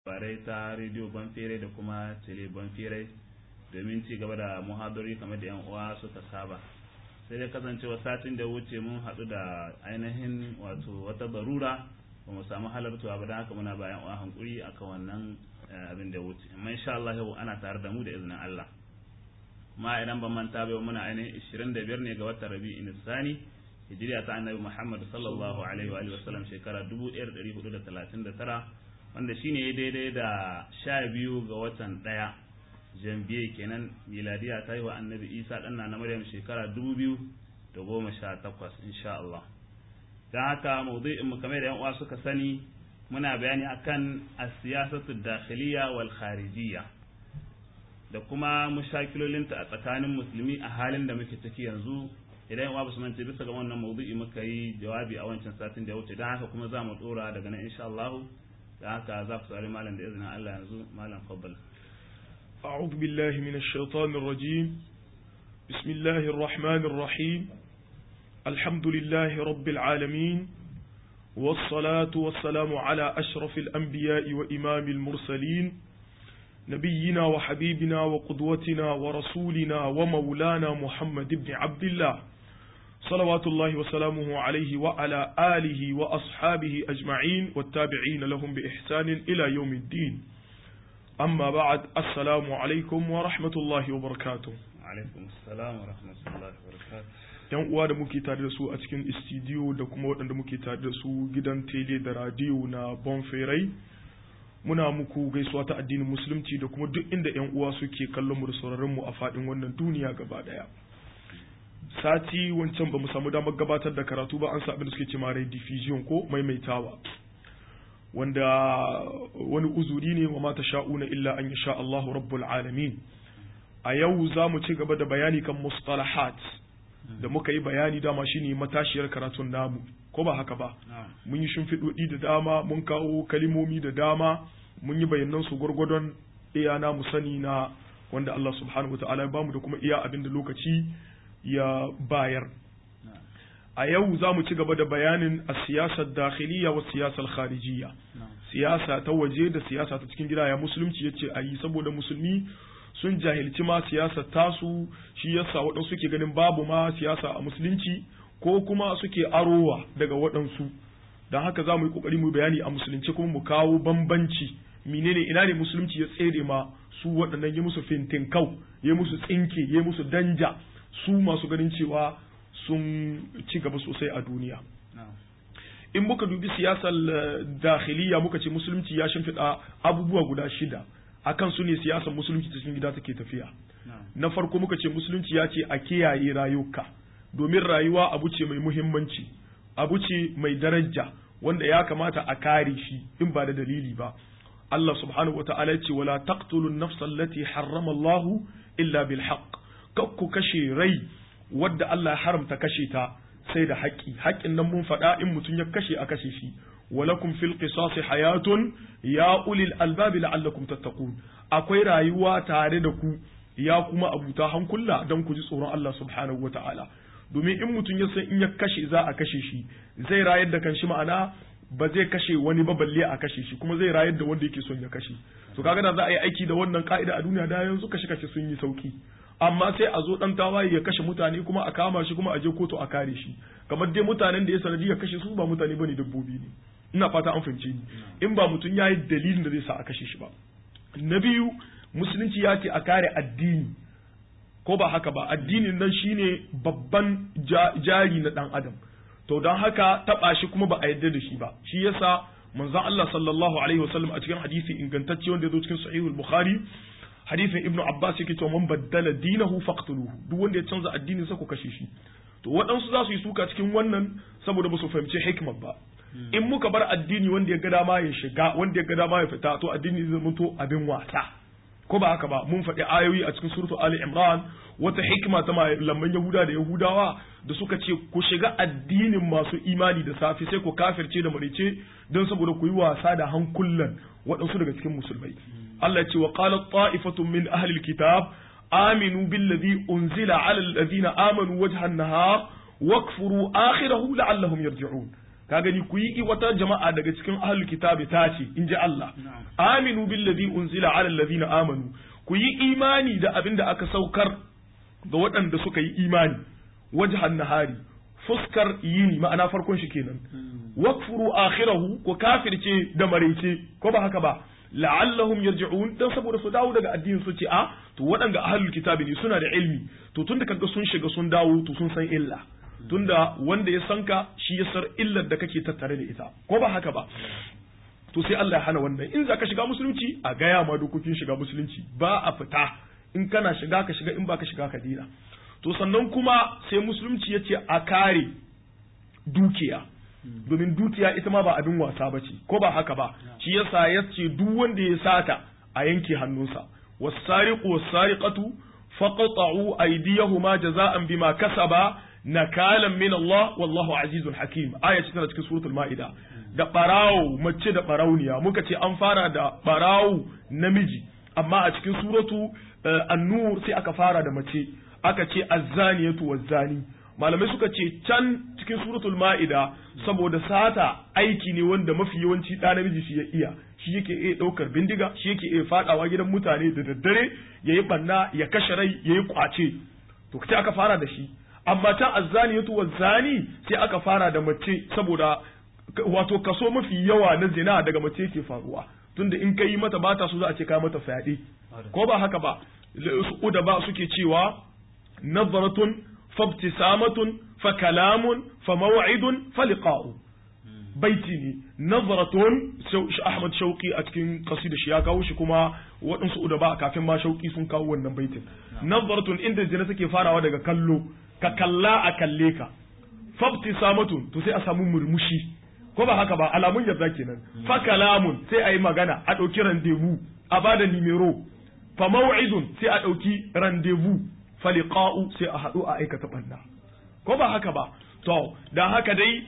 labarai ta rediyo banfere da kuma tele banfere domin ci gaba da muhadari kamar da 'yan uwa suka saba sai dai kasancewa satin da wuce mun haɗu da ainihin wato wata barura ba mu samu halartuwa ba don haka muna bayan uwa hankuri akan wannan abin da wuce amma insha Allah yau ana tare da mu da izinin Allah ma idan ban manta ba muna ainihin 25 ne ga watan Rabi'in Sani hijiriya ta Annabi Muhammad sallallahu alaihi wa alihi wasallam shekara 1439 wanda shine daidai da 12 ga watan ɗaya jambiye kenan miladiya ta yi wa Annabi Isa dan na Maryam shekara 2018 insha Allah dan haka mawdu'in mu kamar da yan uwa suka sani muna bayani akan as-siyasatu dakhiliya wal kharijiyya da kuma mushakilolinta a tsakanin musulmi a halin da muke ciki yanzu idan yawa basu mance bisa ga wannan mawdu'i muka yi jawabi a wancan satin da ya wuce don haka kuma za mu dora daga nan insha Allah da haka za ku saurari malam da izinin Allah yanzu malam fabbal أعوذ بالله من الشيطان الرجيم بسم الله الرحمن الرحيم الحمد لله رب العالمين والصلاة والسلام على أشرف الأنبياء وإمام المرسلين نبينا وحبيبنا وقدوتنا ورسولنا ومولانا محمد بن عبد الله صلوات الله وسلامه عليه وعلى آله وأصحابه أجمعين والتابعين لهم بإحسان إلى يوم الدين أما بعد السلام عليكم ورحمة الله وبركاته alaikum assalam wa rahmatullahi wa barakatuh yan uwa da muke tare da su a cikin istidiyo da kuma waɗanda muke tare da su gidan tele da radiyo na bonferai muna muku gaisuwa ta addinin musulunci da kuma duk inda yan uwa suke kallon mu da sauraron mu a fadin wannan duniya gaba daya sati wancan ba mu samu damar gabatar da karatu ba an sa abin da suke cewa rai diffusion ko maimaitawa wanda wani uzuri ne wa mata sha'una illa an yasha Allahu rabbul alamin a yau za mu ci gaba da bayani kan mustalahat da muka yi bayani dama shine matashiyar karatun namu ko ba haka ba mun yi shimfiɗoɗi da dama mun kawo kalimomi da dama mun yi bayanan su gwargwadon iya na mu sani na wanda Allah subhanahu wata'ala ya bamu da kuma iya abin da lokaci ya bayar a yau za mu ci gaba da bayanin a siyasar dakhiliya wa siyasar kharijiyya siyasa ta waje da siyasa ta cikin gida ya musulunci ya ce a yi saboda musulmi sun jahilci ma siyasar tasu shi yasa waɗansu suke ganin babu ma siyasa a musulunci ko kuma suke arowa daga waɗansu don haka za mu yi ƙoƙari mu bayani a musulunci kuma mu kawo bambanci menene ina ne musulunci ya tsere ma su waɗannan ya musu fintinkau ya musu tsinke ya musu danja su masu ganin cewa sun ci gaba sosai a duniya in muka dubi siyasar dakhiliya muka ce musulunci ya shimfiɗa abubuwa guda shida akan su ne siyasar musulunci cikin gida take tafiya na farko muka ce musulunci ya ce a kiyaye rayuka domin rayuwa abu ce mai muhimmanci abu ce mai daraja wanda ya kamata a kare shi in ba da dalili ba Allah subhanahu wata'ala ce wala taqtulu an-nafsa allati harrama Allah illa bil haqq kakku kashe rai wadda Allah ya haramta kashe ta sai da haƙƙi haƙƙin nan mun faɗa in mutum ya kashe a kashe shi walakum fil qisasi hayatun ya ulil albabi la'allakum tattaqun akwai rayuwa tare da ku ya kuma abuta hankula don ku ji tsoron Allah subhanahu wata'ala domin in mutum ya san in ya kashe za a kashe shi zai rayar da kanshi ma'ana ba zai kashe wani ba balle a kashe shi kuma zai rayar da wanda yake son ya kashe to kaga da za a yi aiki da wannan ka'ida a duniya da yanzu kashe kashe sun yi sauki amma sai a zo dan tawaye ya kashe mutane kuma a kama shi kuma a je kotu a kare shi kamar dai mutanen da ya sanadi ya kashe su ba mutane bane dabbobi ne ina fata an fahimce ni in ba mutum ya yi dalilin da zai sa a kashe shi ba na biyu musulunci ya ce a kare addini ko ba haka ba addinin nan shine babban jari na dan adam to don haka taba shi kuma ba a yarda da shi ba shi yasa manzon Allah sallallahu alaihi wasallam a cikin hadisi ingantacce wanda ya zo cikin sahihul bukhari hadisin ibnu abbas yake cewa man baddala dinahu faqtuluhu duk wanda ya canza addinin sa ku kashe shi to waɗansu za su yi suka cikin wannan saboda ba su fahimci hikmar ba in muka bar addini wanda ya ga dama ya shiga wanda ya ga dama ya fita to addini zai mutu abin wasa ko ba haka ba mun faɗi ayoyi a cikin suratu ali imran wata hikima ta malaman yahuda da yahudawa da suka ce ku shiga addinin masu imani da safe sai ku kafirce da marice don saboda ku yi wasa da hankulan waɗansu daga cikin musulmai Allah ya ce wa qalat ta'ifatun min ahli alkitab aminu billadhi unzila ala alladhina amanu wajha an-nahar wakfuru akhirahu la'allahum yarji'un ka gani ku yi wata jama'a daga cikin ahlul kitabi ta ce in ji Allah aminu billazi unzila ala allazina amanu ku yi imani da abin da aka saukar ga waɗanda suka yi imani wajhan nahari fuskar yini ma'ana farkon shi kenan wakfuru akhirahu ko kafirce da maraice ko ba haka ba la'allahum yarji'un dan saboda su dawo daga addinin su ce a to waɗanda ahlul kitabi ne suna da ilmi to tunda kaga sun shiga sun dawo to sun san illa tunda wanda ya san ka shi ya san illar da kake tattare da ita ko ba haka ba to sai Allah ya hana wannan in za ka shiga musulunci a gaya ma dokokin shiga musulunci ba a fita in kana shiga ka shiga in ba ka shiga ka dina to sannan kuma sai musulunci ya ce a kare dukiya domin dukiya ita ma ba abin wasa ba ce ko ba haka ba shi yasa ya ce duk wanda ya sata a yanke hannunsa wasariqu wasariqatu faqta'u aydiyahuma jaza'an bima kasaba nakalan min Allah wallahu azizun hakim aya ce tana cikin suratul ma'ida da barawo mace da barauniya muka ce an fara da barawo namiji amma a cikin suratu an-nur sai aka fara da mace aka ce azzaniyatu wazzani malamai suka ce can cikin suratul ma'ida saboda sata aiki ne wanda mafi yawanci ɗa namiji shi ya iya shi yake iya ɗaukar bindiga shi yake iya faɗawa gidan mutane da daddare ya yi ɓanna ya kashe rai ya yi ƙwace to sai aka fara da shi amma ta azzaniyatu wazzani sai aka fara da mace saboda wato kaso mafi yawa na zina daga mace yake faruwa tunda in ka yi mata bata so za a ce ka mata fyaɗe ko ba haka ba su da ba suke cewa nazaratun fabtisamatun fa kalamun fa maw'idun fa liqa'u baiti ne nazaratun Ahmad Shauki a cikin kasida shi ya kawo shi kuma waɗansu udaba kafin ma Shauki sun kawo wannan baitin nazaratun inda zina take farawa daga kallo ka kalla a kalle ka fabtisamatun to sai a samu murmushi ko ba haka ba alamun yarda kenan fa kalamun sai a yi magana a ɗauki randevu a bada nimero fa maw'idun sai a ɗauki randevu fa liqa'u sai a haɗu a aikata banda ko ba haka ba to dan haka dai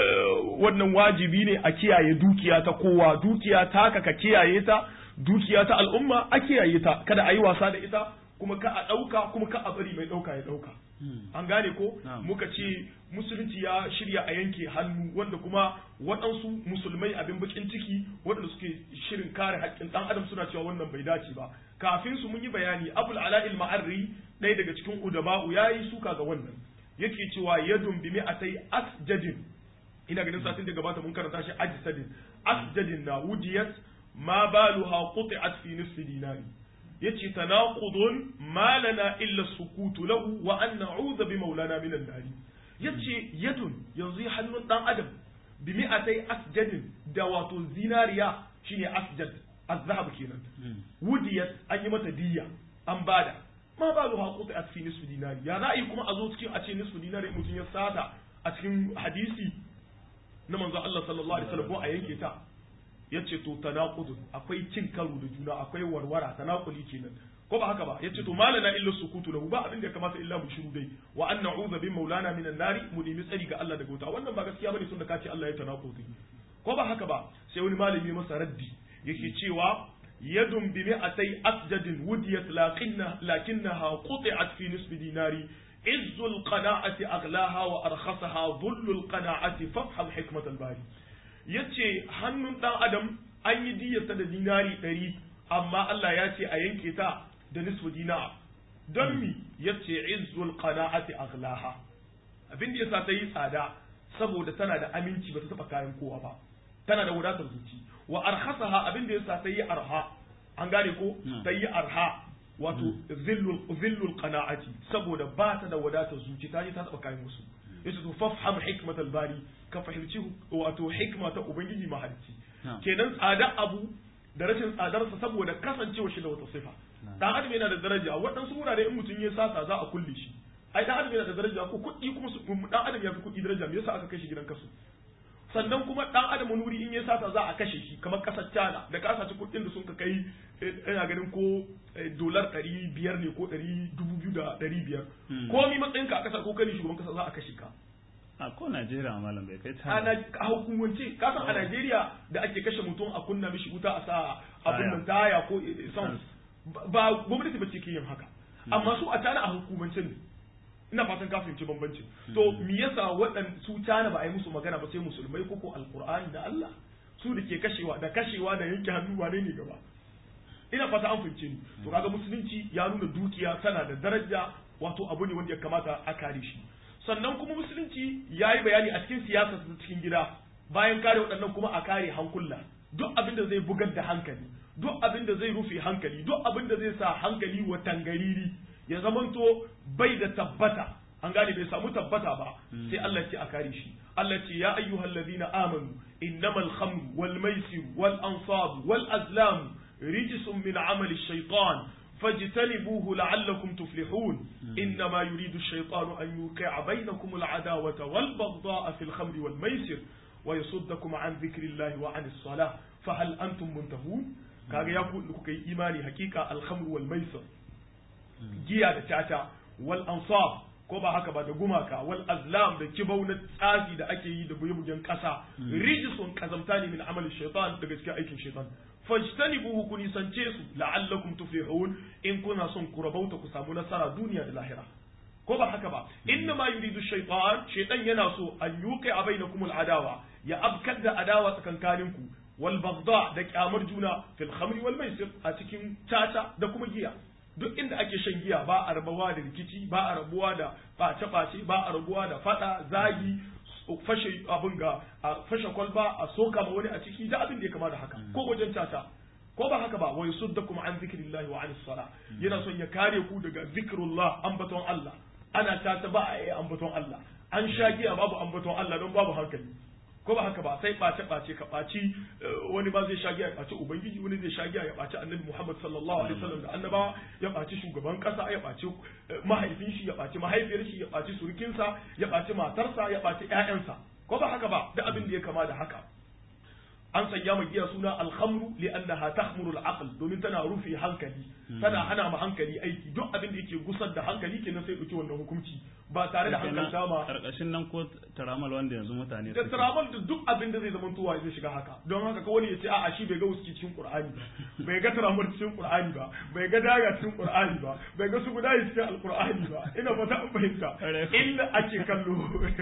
wannan wajibi ne a kiyaye dukiya ta kowa dukiya ta ka kiyaye ta dukiya ta al'umma a kiyaye ta kada a yi wasa da ita kuma ka a ɗauka kuma ka a bari mai ɗauka ya ɗauka an gane ko muka ce musulunci ya shirya a yanke hannu wanda kuma waɗansu musulmai abin bakin ciki waɗanda suke shirin kare haƙƙin ɗan adam suna cewa wannan bai dace ba kafin su mun yi bayani abul ala'il ma'arri ɗaya daga cikin udaba'u ya yi suka ga wannan yake cewa yadun bi mi'atai asjadin ina ganin satin da gabata mun karanta shi ajsadin asjadin na wudiyat ma baluha quti'at fi nisfi dinari yace tanaqudun ma lana illa sukutu lahu wa an na'udhu bi maulana min an-nar yace yadun yanzu hannun dan adam bi mi'atai asjadin da wato zinariya shine asjad azhab kenan wudiyat an yi mata diyya an bada ma baluha quti'at fi nisfi dinari ya za'i kuma a zo cikin a ce nisfi dinari mutum ya sata a cikin hadisi na manzo Allah sallallahu alaihi wasallam ko a yanke ta yace to tanaqudun akwai cin karo da juna akwai warwara tanaquli kenan ko ba haka ba yace to malana illa sukutu lahu ba abin da ya kamata illa mu shiru dai wa an na'udhu bi maulana minan nari mu nemi tsari ga Allah daga wuta wannan ba gaskiya bane tunda kace Allah ya tanaqudi ko ba haka ba sai wani malami masa raddi yake cewa yadun bi mi'atai asjadin wudiyat lakinna lakinnaha quti'at fi nisbi dinari عز القناعة أغلاها وأرخصها ظل القناعة فافهم حكمة الباري yace hannun ɗan adam an yi diyyarsa da dinari ɗari amma Allah ya ce a yanke ta da nisfu dinar don mi yace izzul qana'ati aghlaha abin da yasa ta yi tsada saboda tana da aminci ba ta taba kayan kowa ba tana da wadatar zuci wa arhasaha abin da yasa ta yi arha an gane ko ta yi arha wato zillul qana'ati saboda ba ta da wadatar zuci ta je ta taba kayan musu yace to fafham hikmatal bari ka fahimci wato hikma ta ubangiji mahalicci kenan tsada abu da rashin tsadarsa saboda kasancewa shi da wata sifa dan adam yana da daraja waɗansu wurare in mutum ya sata za a kulle shi ai dan adam yana da daraja ko kuɗi kuma su dan adam ya fi kuɗi daraja me yasa aka kai shi gidan kasu sannan kuma dan adam wuri in ya sata za a kashe shi kamar kasar China da ka saci kuɗin da sun ka kai ina ganin ko dolar ɗari biyar ne ko ɗari dubu biyu da ɗari biyar ko mi matsayin ka a ƙasa ko kani shugaban ƙasa za a kashe ka a ko Najeriya malam bai kai China a hukumance ka san a Najeriya da ake kashe mutum a kunna mishi wuta a sa abin nan taya ko son ba gwamnati ba ce ke yin haka amma su a China a hukumance ne ina fatan ka fahimci bambancin to me yasa waɗan su cana ba a yi musu magana ba sai musulmai koko alqur'ani da Allah su da ke kashewa da kashewa da yanke hannu wane ne gaba ina fata an fahimce ni to kaga musulunci ya nuna dukiya tana da daraja wato abu ne wanda ya kamata a kare shi sannan kuma musulunci ya yi bayani a cikin siyasa ta cikin gida bayan kare waɗannan kuma a kare hankula duk abin da zai bugar da hankali duk abin da zai rufe hankali duk abin da zai sa hankali wa tangariri ya zamanto bai da tabbata an gane bai samu tabbata ba sai Allah ce a kare shi Allah ce ya ayyuhal ladina amanu innamal khamru wal maisir wal ansab wal azlam rijsun min amali shaytan فاجتنبوه لعلكم تفلحون إنما يريد الشيطان أن يوقع بينكم العداوة والبغضاء في الخمر والميسر ويصدكم عن ذكر الله وعن الصلاة فهل أنتم منتهون كاغا يقول لكم إيماني حقيقة الخمر والميسر جيا da tata wal ansab ko ba haka ba da gumaka wal azlam da kibau na tsafi da ake yi da buye-buyen kasa rijisun kazamta ne min amalin shaitan daga cikin aikin shaitan fajtanibuhu ku nisance su la'allakum tuflihun in kuna son ku rabauta ku samu nasara duniya da lahira ko ba haka ba inna ma yuridu shaytan shaytan yana so an yuqi a bainakum adawa ya abkar da adawa tsakankanin ku wal bagda da kyamar juna fil khamri wal maisir a cikin tata da kuma giya duk inda ake shan giya ba a rabuwa da rikici ba a rabuwa da face-face ba a rabuwa da fada zagi fashe abin ga a fashe kwalba a soka ma wani a ciki da abin da ya kama da haka ko wajen tata ko ba haka ba wa yusuddakum an zikrillahi wa anis sala yana son ya kare ku daga zikrullah ambaton Allah ana tata ba a yi ambaton Allah an sha giya babu ambaton Allah don babu hankali ko ba haka ba sai ɓace ɓace ka ɓaci wani ba zai sha giya ya ɓaci ubangiji wani zai sha giya ya ɓaci annabi Muhammad sallallahu alaihi wasallam da annaba ya ɓaci shugaban ƙasa ya ɓaci mahaifin shi ya ɓaci mahaifiyar shi ya ɓaci surukinsa ya ɓaci matarsa ya ɓaci ƴaƴansa ko ba haka ba da abin da ya kama da haka an sanya ma giya suna alhamru li'annaha tahmuru al-aql domin tana rufe hankali tana hana ma hankali aiki duk abin da yake gusar da hankali kenan sai dauki wannan hukunci ba tare da hankalta ma karkashin nan ko taramal wanda yanzu mutane da taramal da duk abin da zai zama tuwa zai shiga haka don haka ka wani ya ce a'a shi bai ga wuski cikin qur'ani ba bai ga taramal cikin qur'ani ba bai ga daga cikin qur'ani ba bai ga su guda cikin alqur'ani ba ina fata an fahimta inda ake kallo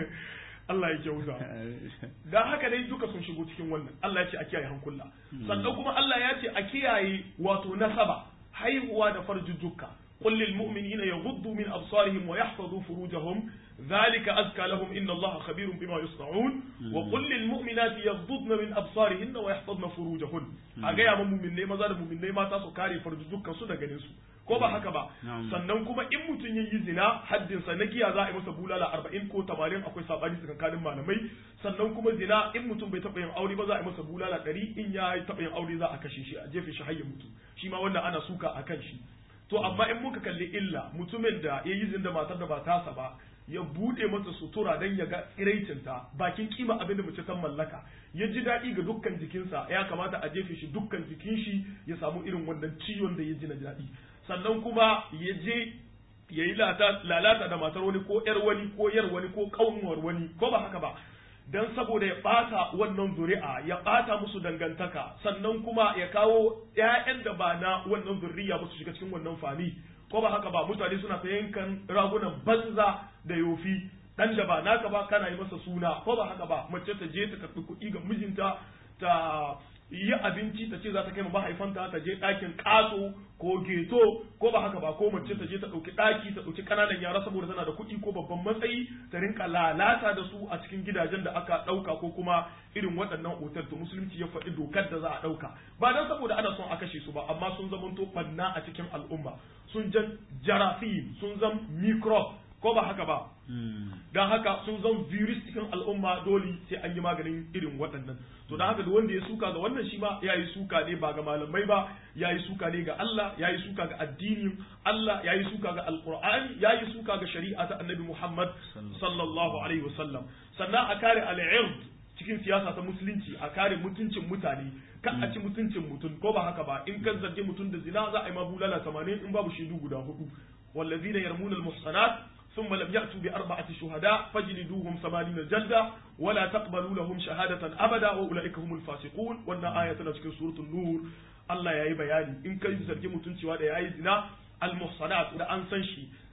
Allah ya kyauta dan haka dai duka sun shigo cikin wannan Allah ya ce a kiyaye hankula sannan kuma Allah ya ce a kiyaye wato nasaba haihuwa da farjujjuka قل للمؤمنين يغضوا من أبصارهم ويحفظوا فروجهم ذلك أزكى لهم إن الله خبير بما يصنعون وقل للمؤمنات يغضضن من أبصارهن ويحفظن فروجهن أجا من مؤمنين ما زال مؤمنين ما تاسو كاري فرجوك سودا جنسو ko ba haka ba sannan kuma in mutum ya yi zina haddin sa na giya za a yi masa bulala arba'in ko tamanin akwai sabani tsakanin malamai sannan kuma zina in mutum bai taɓa yin aure ba za a yi masa bulala ɗari in ya taɓa yin aure za a kashe shi a jefe shi har ya mutu shi ma wannan ana suka a kan shi to amma in muka kalli illa mutumin da ya yi zin da matar da ba tasa ba ya bude mata sutura don ya ga tsiraicinta bakin kima abin da mace ta mallaka ya ji daɗi ga dukkan jikinsa ya kamata a jefe shi dukkan jikin shi ya samu irin wannan ciwon da ya ji na daɗi sannan kuma ya je ya yi lalata da matar wani ko yar wani ko yar wani ko ƙaunuwar wani ko ba haka ba dan saboda ya ɓata wannan zuri'a ya ɓata musu dangantaka sannan kuma ya kawo ‘ya'yan da ba na wannan zurriya ba su shiga cikin wannan fami ko ba haka ba mutane suna ta yankan ragunan banza da yofi dan da ba naka ba kana yi masa suna ko ba haka ba mace ta je ta karɓi kuɗi ga mijinta ta yi abinci ta ce za ta kai ma mahaifanta ta je ɗakin ƙato ko geto ko ba haka ba ko mace ta je ta ɗauki ɗaki ta ɗauki ƙananan yara saboda tana da kuɗi ko babban matsayi ta rinka lalata da su a cikin gidajen da aka ɗauka ko kuma irin waɗannan otal to musulunci ya faɗi dokar da za a ɗauka ba dan saboda ana son a kashe su ba amma sun zamanto ɓanna a cikin al'umma sun jan jarafi sun zan microbe ko ba haka ba don haka sun zan virus cikin al'umma dole sai an yi maganin irin waɗannan to don haka da wanda ya suka ga wannan shi ma ya yi suka ne ba ga malamai ba ya yi suka ne ga Allah ya yi suka ga addinin Allah ya yi suka ga alqur'ani ya yi suka ga shari'a ta annabi Muhammad sallallahu alaihi wasallam sannan a kare al'ird cikin siyasa ta musulunci a kare mutuncin mutane kan a ci mutuncin mutum ko ba haka ba in kan zarge mutum da zina za a yi ma bulala 80 in babu shaidu guda hudu wallazina yarmuna al-muhsanat ثم لم يأتوا بأربعة شهداء فاجلدوهم ثمانين جلدة ولا تقبلوا لهم شهادة أبدا وأولئك هم الفاسقون وأن آية تنسك سورة النور الله يا بياني إن كان يزرج متنسي وهذا يا زنا المحصنات إذا أنسان شي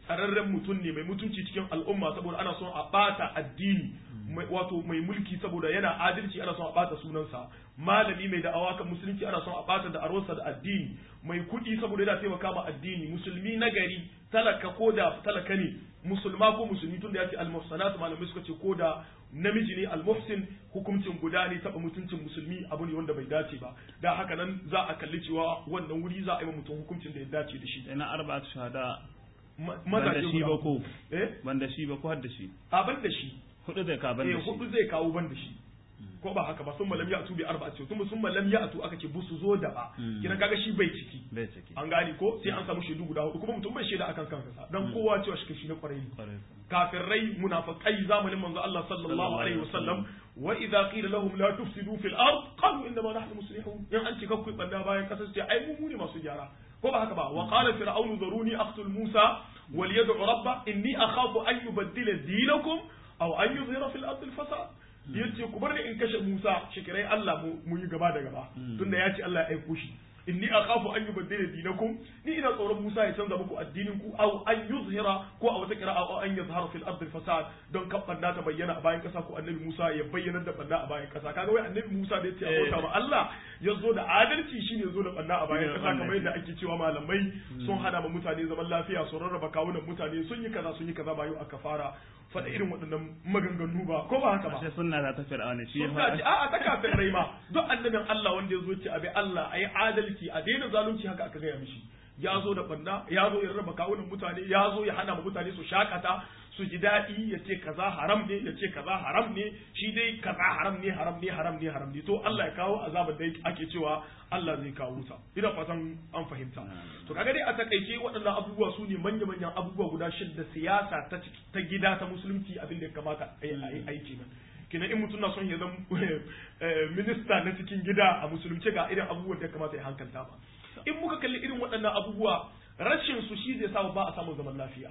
tsararren mutum ne mai mutunci cikin al'umma saboda ana son a bata addini wato mai mulki saboda yana adalci ana son a bata sunansa malami mai da'awa kan musulunci ana son a bata da arwarsa da addini mai kuɗi saboda yana taimaka ma addini musulmi na gari talaka ko da talaka ne musulma ko musulmi tunda ya ce al-muhsanat malamai suka ce ko da namiji ne al-muhsin hukuncin guda ne taba mutuncin musulmi abu ne wanda bai dace ba da haka nan za a kalli cewa wannan wuri za a yi mutum hukuncin da ya dace da shi ina arba'atu shahada maza da shi ba ko eh ban da shi ba ko har da shi a ban da shi hudu zai ka ban eh da shi hudu zai kawo ban da shi ko ba haka ba sun malam ya atu bi arba'a ce sun sun malam ya atu aka ce bu su zo da ba kina kaga shi bai ciki bai ciki an gane ko sai an samu shaidu guda hudu kuma mutum bai shaida akan kansa dan kowa cewa shi shi na kwarai ne Kwarai. kafirai munafiqai zamanin manzo Allah sallallahu alaihi wasallam wa idza qila lahum la tufsidu fil ard qalu inna ma nahnu muslihun in an ce kakku banda bayan kasar ce ai mu mu ne masu gyara ko ba haka ba wa qala fir'aun zaruni aqtul musa wal yad'u rabba inni akhafu an yubaddila dinakum aw an yuzhira fil ard al fasad yace ku bar ni in kashe Musa shikirai Allah mu mu yi gaba da gaba tunda ya ce Allah ya aiko shi inni akhafu an yubaddila dinakum ni ina tsoron Musa ya canza muku addinin ku aw an yuzhira ko a wata qira'a aw an yazhara fil ardi fasad don kan banda ta bayyana a bayan kasa ko annabi Musa ya bayyana da banda a bayan kasa kaga wai annabi Musa da yace abota ma Allah ya zo da adalci shine zo da banda a bayan kasa kamar yadda ake cewa malamai sun hana ma mutane zaman lafiya sun rarraba kawunan mutane sun yi kaza sun yi kaza ba yau aka fara faɗa irin waɗannan maganganu ba ko ba haka ba ashe sunna ta tafi da wani shi ya sunna ce faɗa a'a ta kafin rai ma duk annabin Allah wanda ya zo ce abi Allah ayi adalci a daina zalunci haka aka gaya mishi ya zo da banda ya zo ya raba kawunan mutane ya zo ya hana ma mutane su shakata su ji daɗi ya ce kaza haram ne ya ce kaza haram ne shi dai kaza haram ne haram ne haram ne haram ne to Allah ya kawo azabar da ake cewa Allah zai kawo ta ina fatan an fahimta to kaga dai a takaice waɗannan abubuwa su ne manya manyan abubuwa guda shida siyasa ta ciki- ta gida ta musulunci abin da ya kamata a yi a yi aiki nan kina in mutum na son ya zama eh, minista na cikin gida a musulunci ga irin abubuwan da ya kamata ya hankalta ba in muka kalli irin waɗannan abubuwa rashin su shi zai sa ba a samun zaman lafiya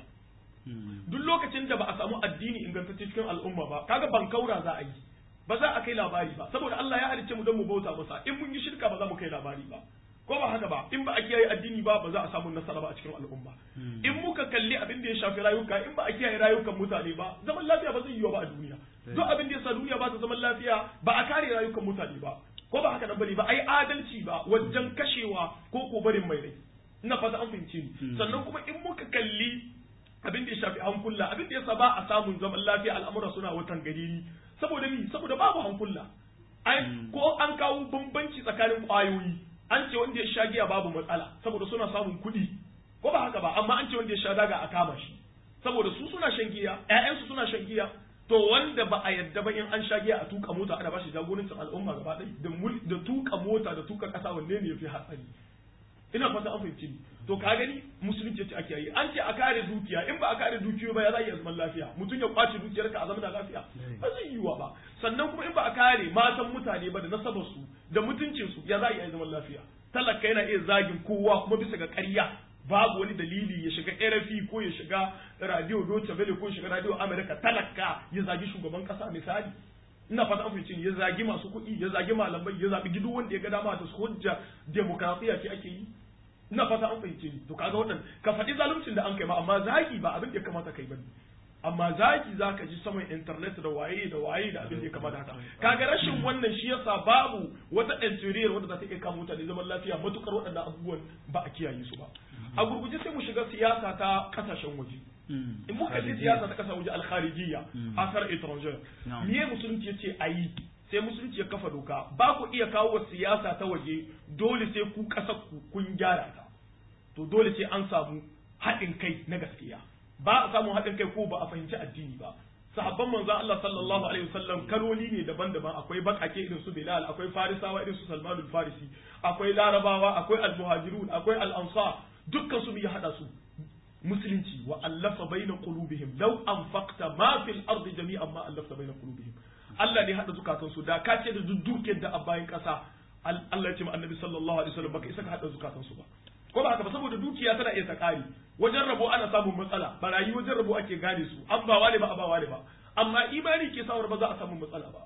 duk lokacin da ba a samu addini ingantacce cikin al'umma ba kaga bankaura za a yi ba za a kai labari ba saboda Allah ya halicce mu don mu bauta masa in mun yi shirka ba za mu kai labari ba ko ba haka ba in ba a kiyaye addini ba ba za a samu nasara ba a cikin al'umma in muka kalli abin da ya shafi rayuka in ba a kiyaye rayukan mutane ba zaman lafiya ba zai yiwu ba a duniya duk abin da ya sa duniya ba ta zaman lafiya ba a kare rayukan mutane ba ko ba haka nan bane ba ai adalci ba wajen kashewa ko ko barin mai rai ina fata an fahimce ni sannan kuma in muka kalli abin da ya shafi hankula abin da yasa ba a samun zaman lafiya al'amura suna watan gari saboda ni saboda babu hankula ai ko an kawo bambanci tsakanin kwayoyi an ce wanda ya sha giya babu matsala saboda suna samun kuɗi ko ba haka ba amma an ce wanda ya sha daga a kama shi saboda su suna shan giya ƴaƴansu suna shan giya to wanda ba a yadda ba in an sha giya a tuka mota ana bashi jagorancin al'umma gaba ɗaya da mul da tuka mota da tuka ƙasa wanne ne yafi hatsari ina fata an fahimci ni to ka gani musulunci ce ake yi an ce a kare dukiya in ba a kare dukiyo ba ya za a iya zaman lafiya mutum ya kwace dukiyar ka a zama da lafiya ba zai yiwa ba sannan kuma in ba a kare matan mutane ba da nasabar su da mutuncin su ya za a iya zaman lafiya talaka yana iya zagin kowa kuma bisa ga ƙarya babu wani dalili ya shiga RFI ko ya shiga radio Deutsche Welle ko ya shiga radio America talaka ya zagi shugaban kasa misali ina fata an fahimci ni, ya zagi masu kuɗi ya zagi malamai ya zabi gido wanda ya ga dama ta hujja demokrasiya ce ake yi ina fata an fahimce ni to kaga waɗanda ka faɗi zaluncin da an kai ma amma zagi ba abin da ya kamata kai bane amma zagi zaka ji saman internet da waye da waye da abin da ya kamata haka kaga rashin wannan shi yasa babu wata interior wanda za ta iya kama mutane zaman lafiya matukar waɗannan abubuwan ba a kiyaye su ba a gurguje sai mu shiga siyasa ta kasashen waje in muka ji siyasa ta kasashen waje al-kharijiyya asar étrangère Na'am. miye musulunci yace ayi sai musulunci ya kafa doka ba ku iya kawo wa siyasa ta waje dole sai ku kasar ku kun gyara ta to dole sai an samu haɗin kai na gaskiya ba a samu haɗin kai ko ba a fahimci addini ba sahabban manzon Allah sallallahu alaihi wasallam kaloli ne daban-daban akwai bakake irin su Bilal akwai Farisawa irin su Salman al-Farisi akwai Larabawa akwai al-Muhajirun akwai al-Ansar dukkan su ya hada su musulunci wa allafa baina qulubihim law anfaqta ma fil ardi jami'an ma allafta baina qulubihim Allah ne hada zukatan su da ka ce da dukkan da a bayan kasa Al- Allah ya ce ma annabi sallallahu alaihi wasallam baka isa ka hada zukatan su ba ko ba haka ba saboda dukiya tana iya ta kare wajen rabo ana samun matsala barayi wajen rabo ake gane su an ba wale ba a ba wale ba amma imani ke sawar ba za a samu matsala ba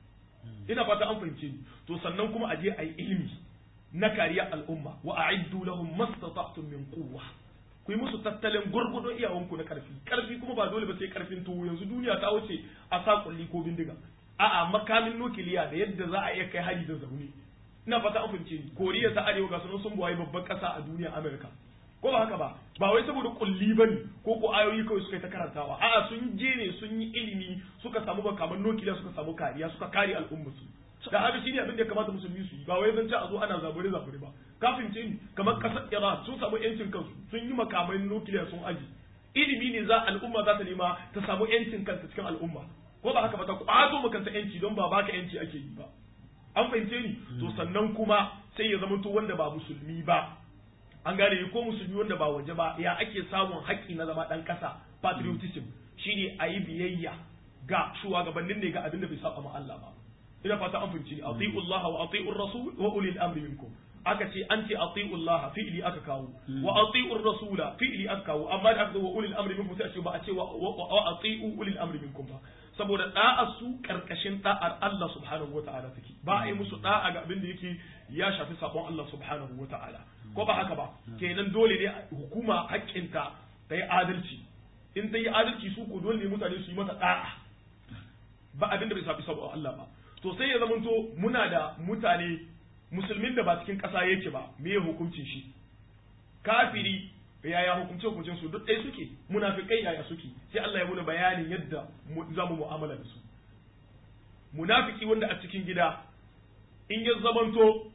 ina fata an fahimce ni to sannan kuma a je a yi ilimi na kariya al'umma wa a'iddu lahum mastata'tum min quwwa ku yi musu tattalin gurgudun iyawanku na karfi karfi kuma ba dole ba sai karfin tuwo yanzu duniya ta wuce a sa kulli ko bindiga a'a makamin nukiliya da yadda za a iya kai hari da zaune ina fata an fahimce ni koriya ta arewa ga sunan sun buwaye babban kasa a duniya amerika ko ba haka ba ba wai saboda kulli ba ne ko ko ayoyi kawai suka yi ta karantawa a'a sun je ne sun yi ilimi suka samu makaman nukiliya suka samu kariya suka kare al'ummarsu da haka shine abin da ya kamata musulmi su yi ba wai zan ci a zo ana zabure zabure ba kafin ce ni kamar kasar Iran sun samu yancin kansu sun yi makamai nukiliya sun aji ilimi ne za al'umma za ta nema ta samu yancin kanta cikin al'umma ko ba haka ba ta kwato makanta yanci don ba baka yanci ake yi ba an fahimce ni to sannan kuma sai ya zama to wanda ba musulmi ba an gane ko musulmi wanda ba waje ba ya ake samun haƙƙi na zama ɗan ƙasa patriotism shine a yi biyayya ga shugabannin ne ga abin da bai saba ma Allah ba ina fata an fahimci ni ati'u Allah wa ati'u rasul wa ulil amri minkum aka ce an ce ati'u Allah fi'li aka kawo wa ati'u rasula fi'li aka kawo amma da aka zo wa ulil amri minkum sai a ce ba a ce wa ati'u ulil amri minkum ba saboda da'ar su karkashin da'ar Allah subhanahu wata'ala take ba a yi musu da'a ga abin da yake ya shafi sabon Allah subhanahu wata'ala ko ba haka ba kenan dole ne hukuma haƙƙinta ta yi adalci in ta yi adalci su ko dole ne mutane su yi mata da'a ba abin da bai shafi sabon Allah ba to sai ya zamanto muna da mutane musulmin da ba cikin ƙasa yake ba me ya hukuncin shi kafiri yaya hukunce hukuncin su duk ɗaya suke munafikai yaya suke sai Allah ya muna bayanin yadda za mu mu'amala da su munafiki wanda a cikin gida in ya zamanto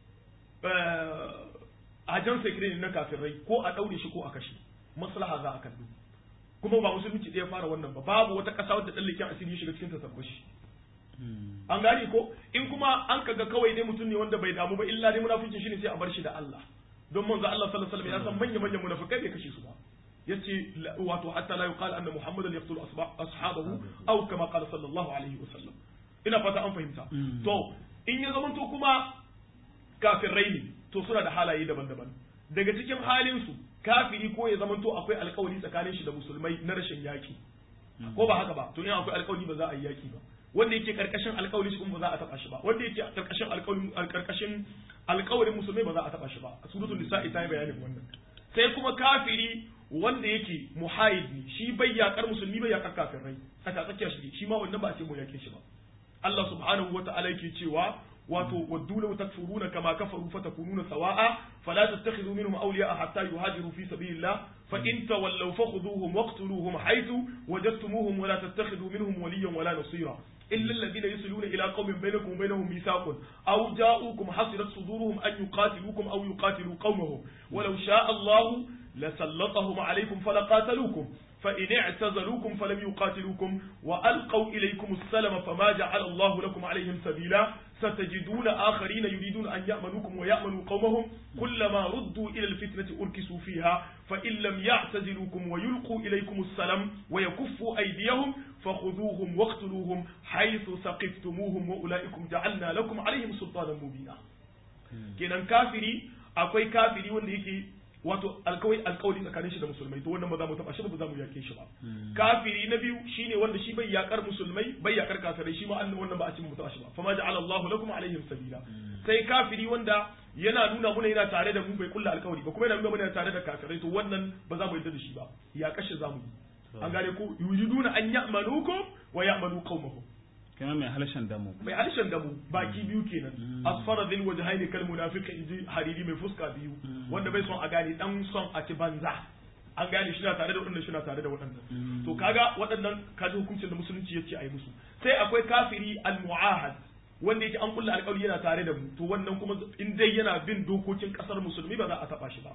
a jan sekirin na kafirai ko a ɗaure shi ko a kashe maslaha za a kallo kuma ba musulunci ɗaya fara wannan ba babu wata ƙasa wadda ɗan leƙen asiri ya shiga cikin ta tabbashi an gane ko in kuma an kaga kawai dai mutum ne wanda bai damu ba illa dai munafikin shi ne sai a bar shi da Allah don manzo Allah sallallahu alaihi wasallam ya san manya manyan munafikai bai kashe su ba yace wato hatta la yuqal anna muhammadan yaqtulu ashabahu aw kama qala sallallahu alaihi wasallam ina fata an fahimta to in ya zamanto kuma kafirai ne to suna da halaye daban-daban daga cikin halin su kafiri ko ya zamanto akwai alkawari tsakanin shi da musulmai na rashin yaki ko ba haka ba to in akwai alkawari ba za a yi yaki ba wanda yake karkashin alkawari shi kuma ba za a taba shi ba wanda yake karkashin alkawarin karkashin alkawarin musulmai ba za a taba shi ba suratul nisa'i ta yi bayanin wannan sai kuma kafiri wanda yake muhayid ne shi bai yakar musulmi bai yakar kafirai tsaka tsakiya shi shi ma wannan ba a ce mu yake shi ba Allah subhanahu wata'ala yake cewa wato waddu law takfuruna kama kafaru fatakununa sawa'a fala tattakhidhu minhum awliya'a hatta yuhajiru fi sabilillah fa in tawallaw fakhudhuhum waqtuluhum haythu wajadtumuhum wa la tattakhidhu minhum waliyyan wala nasira إلا الذين يصلون إلى قوم بينكم وبينهم ميثاق أو جاءوكم حصرت صدورهم أن يقاتلوكم أو يقاتلوا قومهم ولو شاء الله لسلطهم عليكم فلقاتلوكم فإن اعتزلوكم فلم يقاتلوكم وألقوا إليكم السلم فما جعل الله لكم عليهم سبيلا ستجدون آخرين يريدون أن يأمنوكم ويأمنوا قومهم كلما ردوا إلى الفتنة أركسوا فيها فإن لم يعتزلوكم ويلقوا إليكم السلام ويكفوا أيديهم فخذوهم واقتلوهم حيث ثقفتموهم وأولئكم جعلنا لكم عليهم سلطانا مبينا kenan kafiri akwai kafiri wanda yake wato alkawai alkawari tsakanin shi da musulmai to wannan ba za mu taba shi ba za mu yake shi ba kafiri na biyu shine wanda shi bai yakar musulmai bai yakar kafirai shi ma annan wannan ba a cikin mu taba shi ba fama ja'ala Allahu lakum alaihim sabila sai kafiri wanda yana nuna muna yana tare da mu bai kulla alkawari ba kuma yana nuna muna yana tare da kafirai to wannan ba za mu yarda da shi ba ya kashe za mu yi an gane ko yuriduna an ya'manukum wa ya'manu qaumahum kenan mai halshen damu mai harshen damu baki biyu kenan asfara zil wajhaini kal munafiqi inji hariri mai fuska biyu wanda bai son a gane dan son a ci banza an gane shi na tare da waɗannan shi na tare da waɗannan to kaga waɗannan kaji hukuncin da musulunci yace ayi musu sai akwai kafiri al muahad wanda yake an kulla alƙawari yana tare da mu to wannan kuma in dai yana bin dokokin kasar musulmi ba za a taba shi ba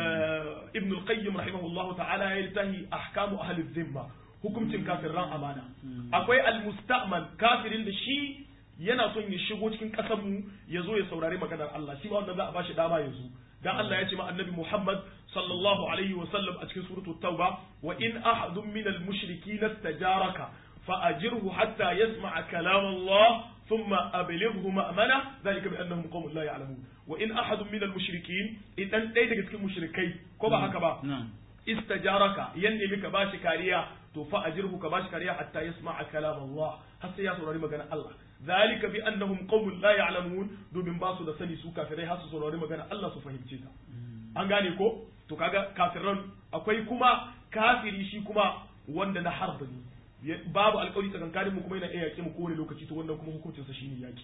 ibn al-qayyim rahimahullahu ta'ala ya littahi ahkamu ahli dhimma hukuncin kafirran amana akwai al-musta'man kafirin da shi yana son ya shigo cikin kasar mu ya zo ya saurari maganar Allah shi ma wanda za a bashi dama ya zo dan Allah ya ce ma annabi Muhammad sallallahu alaihi wa sallam a cikin suratul tauba wa in ahadun min al-mushrikeen istajaraka fa ajirhu hatta yasma'a kalam Allah ثم أبلغه مأمنة ذلك بأنهم قوم لا يعلمون وإن أحد من المشركين إذن ɗaya daga cikin mushrikai ko ba haka ba istajaraka yan nemi ka bashi kariya to fa ajirhu ka bashi kariya hatta yasma'a kalam Allah har sai ya saurari magana Allah zalika bi annahum qaumun la ya'lamun domin ba su da sani su kafirai har su saurari magana Allah su fahimce ta an gane ko to kaga kafiran akwai kuma kafiri shi kuma wanda na harba ne babu alƙawari tsakankanin mu kuma yana iya yaƙi mu kowane lokaci to wannan kuma hukuncin sa shine yaki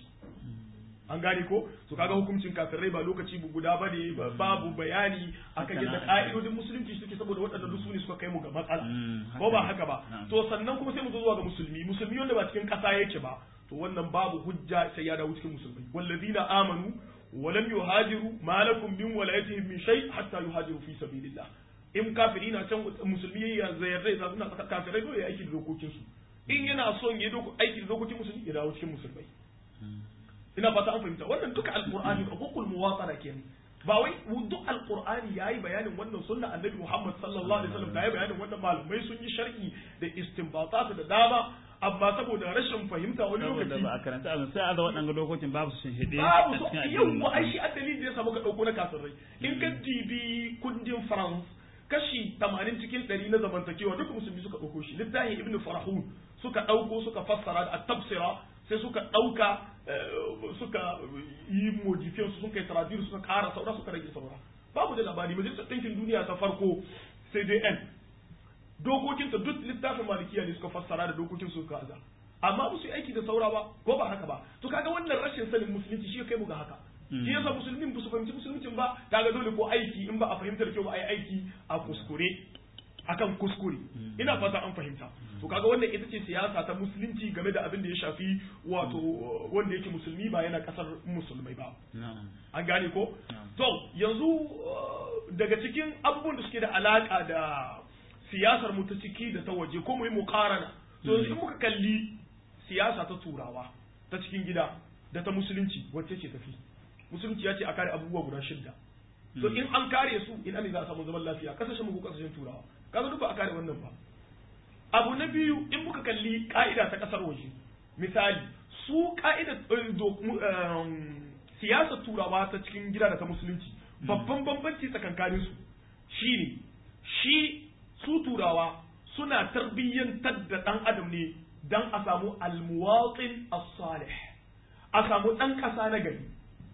an gane ko to kaga hukuncin kafirai ba lokaci guda ba ne babu bayani akan yadda ka'idodin musulunci suke saboda waɗannan su ne suka kai mu ga matsala ko ba haka ba to sannan kuma sai mu zo zuwa ga musulmi musulmi wanda ba cikin ƙasa yake ba to wannan babu hujja sai ya dawo cikin musulmai wallazina amanu ولم يهاجروا ما لكم من ولايتهم من شيء حتى يهاجروا في سبيل الله in kafiri na can musulmi ya zayar rai za suna tsaka kafirai dole ya aiki da dokokin su in yana son ya doko aiki da dokokin musulmi ya dawo cikin musulmai ina fata an fahimta wannan duka alqur'ani hukul muwatara kenan ba wai duk alqur'ani yayi bayanin wannan sunna annabi Muhammad sallallahu alaihi wasallam yayi bayanin wannan malamai sun yi sharhi da istinbatat da dama amma saboda rashin fahimta wani lokaci ba a karanta abin sai a da waɗanga dokokin babu su hide babu su yau ko ai shi addalin da ya samu ka dauko na kafirai in ka dibi kundin France kashi 80 cikin 100 na zamantakewa duka musulmi suka dauko shi littafin ibnu farahun suka dauko suka fassara da at-tafsira sai suka dauka suka yi modifiyan su suka yi traduce suka kara saura suka rage saura babu da labari majalisar ɗinkin duniya ta farko CDN dokokinta duk littafin malikiya ne suka fassara da dokokin su suka aza amma ba su yi aiki da saura ba ko ba haka ba to kaga wannan rashin sanin musulunci shi kai mu ga haka shi yasa musulmin ba su fahimci musuluncin ba kaga dole ko aiki in ba a fahimtar kyau ba a yi aiki a kuskure akan kuskure ina fata an fahimta to kaga wannan ita ce siyasa ta musulunci game da abin da ya shafi wato wanda yake musulmi ba yana kasar musulmai ba an gane ko to yanzu daga cikin abubuwan da suke da alaka da siyasar mu ta ciki da ta waje ko mu yi muqarana to in muka kalli siyasa ta turawa ta cikin gida da ta musulunci wacce ce tafi musulunci ya ce a kare abubuwa guda shidda to in an kare su ina ne za a samu zaman lafiya kasashen mu ko kasashen turawa kaga duk ba a kare wannan ba abu na biyu in muka kalli ka'ida ta kasar waje misali su ka'ida siyasar turawa ta cikin gida da ta musulunci babban bambanci tsakankanin su shine shi su turawa suna tarbiyyantar da ɗan adam ne don a samu almuwatin as-salih a samu ɗan ƙasa na gari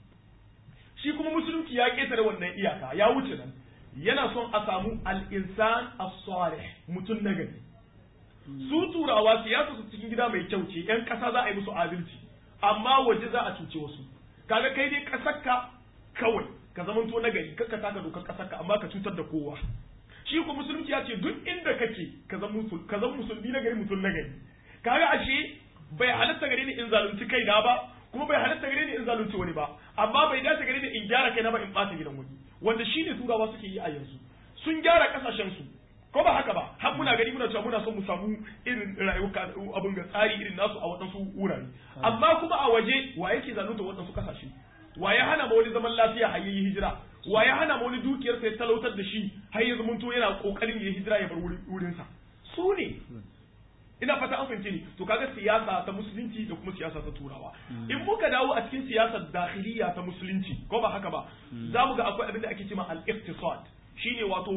shi kuma musulunci ya ƙetare wannan iyaka ya wuce nan yana son a samu al-insan as-salih mutum na gari su turawa siyasa su cikin gida mai kyau ce yan ƙasa za a yi musu adalci amma waje za a cuce wasu kaga kai dai ƙasarka kawai ka zamanto na gari kakka taka dokar ƙasarka amma ka cutar da kowa shi ko musulunci ya ce duk inda kake ka zama musulmi na gari mutum na gari kaga ashe bai halatta gare ni in zalunci kaina ba kuma bai halatta gare ni in zalunci wani ba amma bai dace gare ni in gyara kaina ba in bata gidan wani wanda shine turawa suke yi a yanzu sun gyara kasashen su ko ba haka ba har muna gani muna cewa muna son mu samu irin rayuwa abin ga tsari irin nasu a waɗansu wurare amma kuma a waje wa yake zalunta waɗansu kasashe wa ya hana ma wani zaman lafiya har yayi hijira wa ya hana ma wani dukiyar sai talautar da shi har ya zamanto yana kokarin ya hijira ya bar wurin sa su ne ina fata an fahimce ni to kaga siyasa ta musulunci da kuma siyasa ta turawa in muka dawo a cikin siyasar dakhiliya ta musulunci ko ba haka ba za mu ga akwai abin da ake cewa al-iqtisad shine wato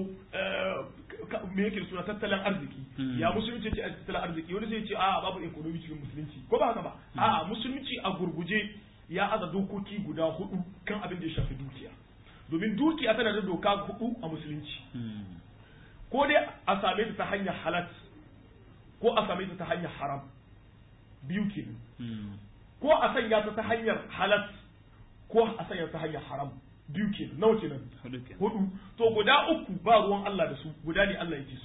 me yake suna tattalin arziki ya musulunci ce tattalin arziki wani zai ce a babu economy cikin musulunci ko ba haka ba a musulunci a gurguje ya aza dokoki guda hudu kan abin da ya shafi dukiya domin dukiya tana da doka hudu a musulunci ko dai a same ta ta hanyar halat ko a same ta ta hanyar haram biyu kenan ko a sanya ta ta hanyar halat ko a sanya ta hanyar haram biyu kenan nawa kenan hudu to guda uku ba ruwan Allah da su guda ne Allah yake so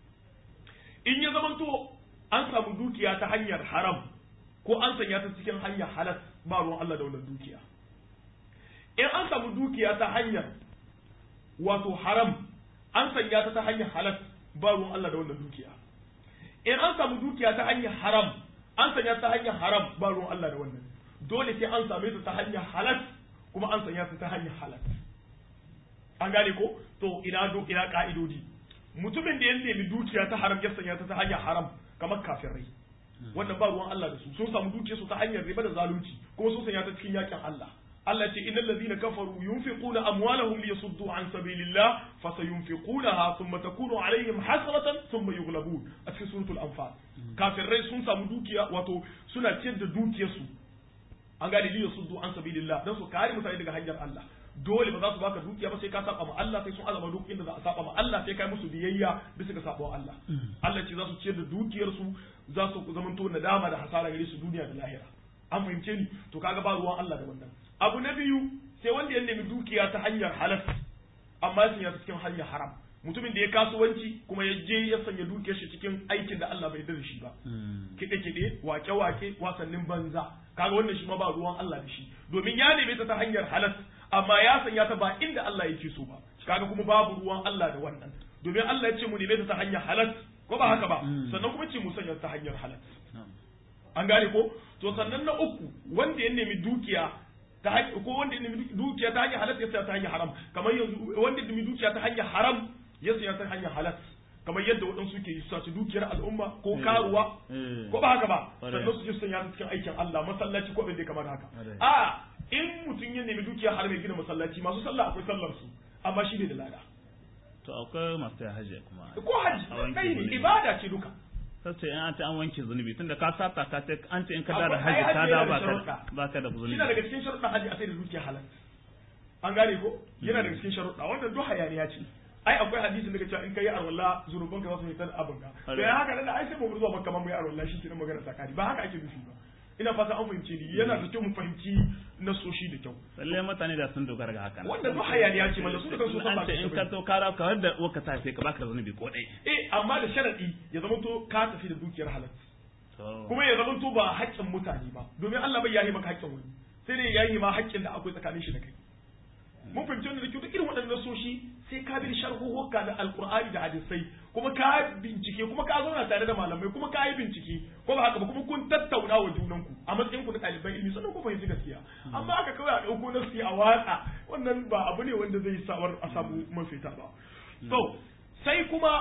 in ya zamanto an samu dukiya ta hanyar haram ko an sanya ta cikin hanyar halat ba ruwan Allah da wannan dukiya in an samu dukiya ta hanyar wato haram an sanya ta ta hanyar halat ba ruwan Allah da wannan dukiya in an samu dukiya ta hanyar haram an sanya ta hanyar haram ba ruwan Allah da wannan dole sai an same ta ta hanyar halat kuma an sanya ta ta hanyar halat an gane ko to ina do ina ka'idodi mutumin da ya nemi dukiya ta haram ya sanya ta ta hanyar haram kamar kafirai wannan ba ruwan Allah da su sun samu dukiyar su ta hanyar riba da zalunci kuma sun sanya ta cikin yakin Allah Allah ce innal ladhina kafaru yunfiquna amwalahum liyasuddu an sabilillah fasayunfiqunaha thumma takunu alaihim hasratan thumma yughlabun a cikin suratul anfal kafirai sun samu dukiya wato suna ciyar da dukiyar su an gane liyasuddu an sabilillah dan su kare mutane daga hanyar Allah dole ba za su baka dukiya ba sai ka saba ma Allah sai sun azama duk inda za a saba ma Allah sai kai musu biyayya bisa ga sabon Allah Allah ce za su ciyar da dukiyar su za su zamanto nadama da hasara gare su duniya da lahira an fahimce ni to kaga ba ruwan Allah da wannan abu na biyu sai wanda ya nemi dukiya ta hanyar halal amma sun ya cikin hanyar haram mutumin da ya kasuwanci kuma ya je ya sanya dukiyar shi cikin aikin da Allah bai da shi ba kiɗe-kiɗe wake-wake wasannin banza kaga wannan shi ma ba ruwan Allah da shi domin ya neme ta ta hanyar halal amma ya sanya ta ba inda Allah yake so ba kaga kuma babu ruwan Allah da wannan domin Allah ya ce mu neme ta ta hanyar halal ko ba haka ba sannan kuma ce mu sanya ta hanyar halal an gane ko to sannan na uku wanda ya nemi dukiya ta hanyar ko wanda ya nemi dukiya ta hanyar halal ya saya ta hanyar haram kamar yanzu wanda ya nemi dukiya ta hanyar haram ya saya ta hanyar halal kamar yadda waɗansu ke sace dukiyar al'umma ko karuwa ko ba haka ba sannan su je su sanya cikin aikin Allah masallaci ko abin da kamar haka a in mutum ya nemi dukiya har mai gina masallaci masu sallah akwai sallar su amma shi ne da lada to akwai masu hajji kuma ko hajji kai ne ibada ce duka sace in an ce an wanke zunubi tunda ka sata ka ce an ce in ka da hajji ka da ba ka ba ka da zunubi yana daga cikin sharuɗan hajji a sai da dukiya halal an gane ko yana daga cikin sharuɗa wannan duk hayaniya ce ai akwai hadisin da cewa in kai arwalla zunuban ka za su fitar abin ka to ya haka nan ai sai mu zuwa makka mu yi arwalla shi kenan magana tsakani ba haka ake nufi ba ina fata an fahimce ni yana da kyau mu fahimci nasoshi da kyau lalle mutane da sun dogara ga haka wannan duk hayaniya ce mallan su da kansu san ba in ka to kara ka wanda waka ta sai ka baka zunubi ko dai eh amma da sharadi ya zama to ka tafi da dukiyar halal kuma ya zama to ba haƙƙin mutane ba domin Allah bai yahi maka haƙƙin wani sai dai yahi ma haƙƙin da akwai tsakanin shi da kai mun fahimci wannan da kyau duk irin waɗannan nasoshi sai ka bi sharhuhuka da alkur'ani da hadisai kuma ka bincike kuma ka zauna tare da malamai kuma ka yi bincike ko ba haka ba kuma kun tattauna wa junanku a matsayin ku na ɗaliban ilimi sannan ku fahimci gaskiya amma aka kawai a ɗauko nasi a watsa wannan ba abu ne wanda zai sawar a samu mafita ba so sai kuma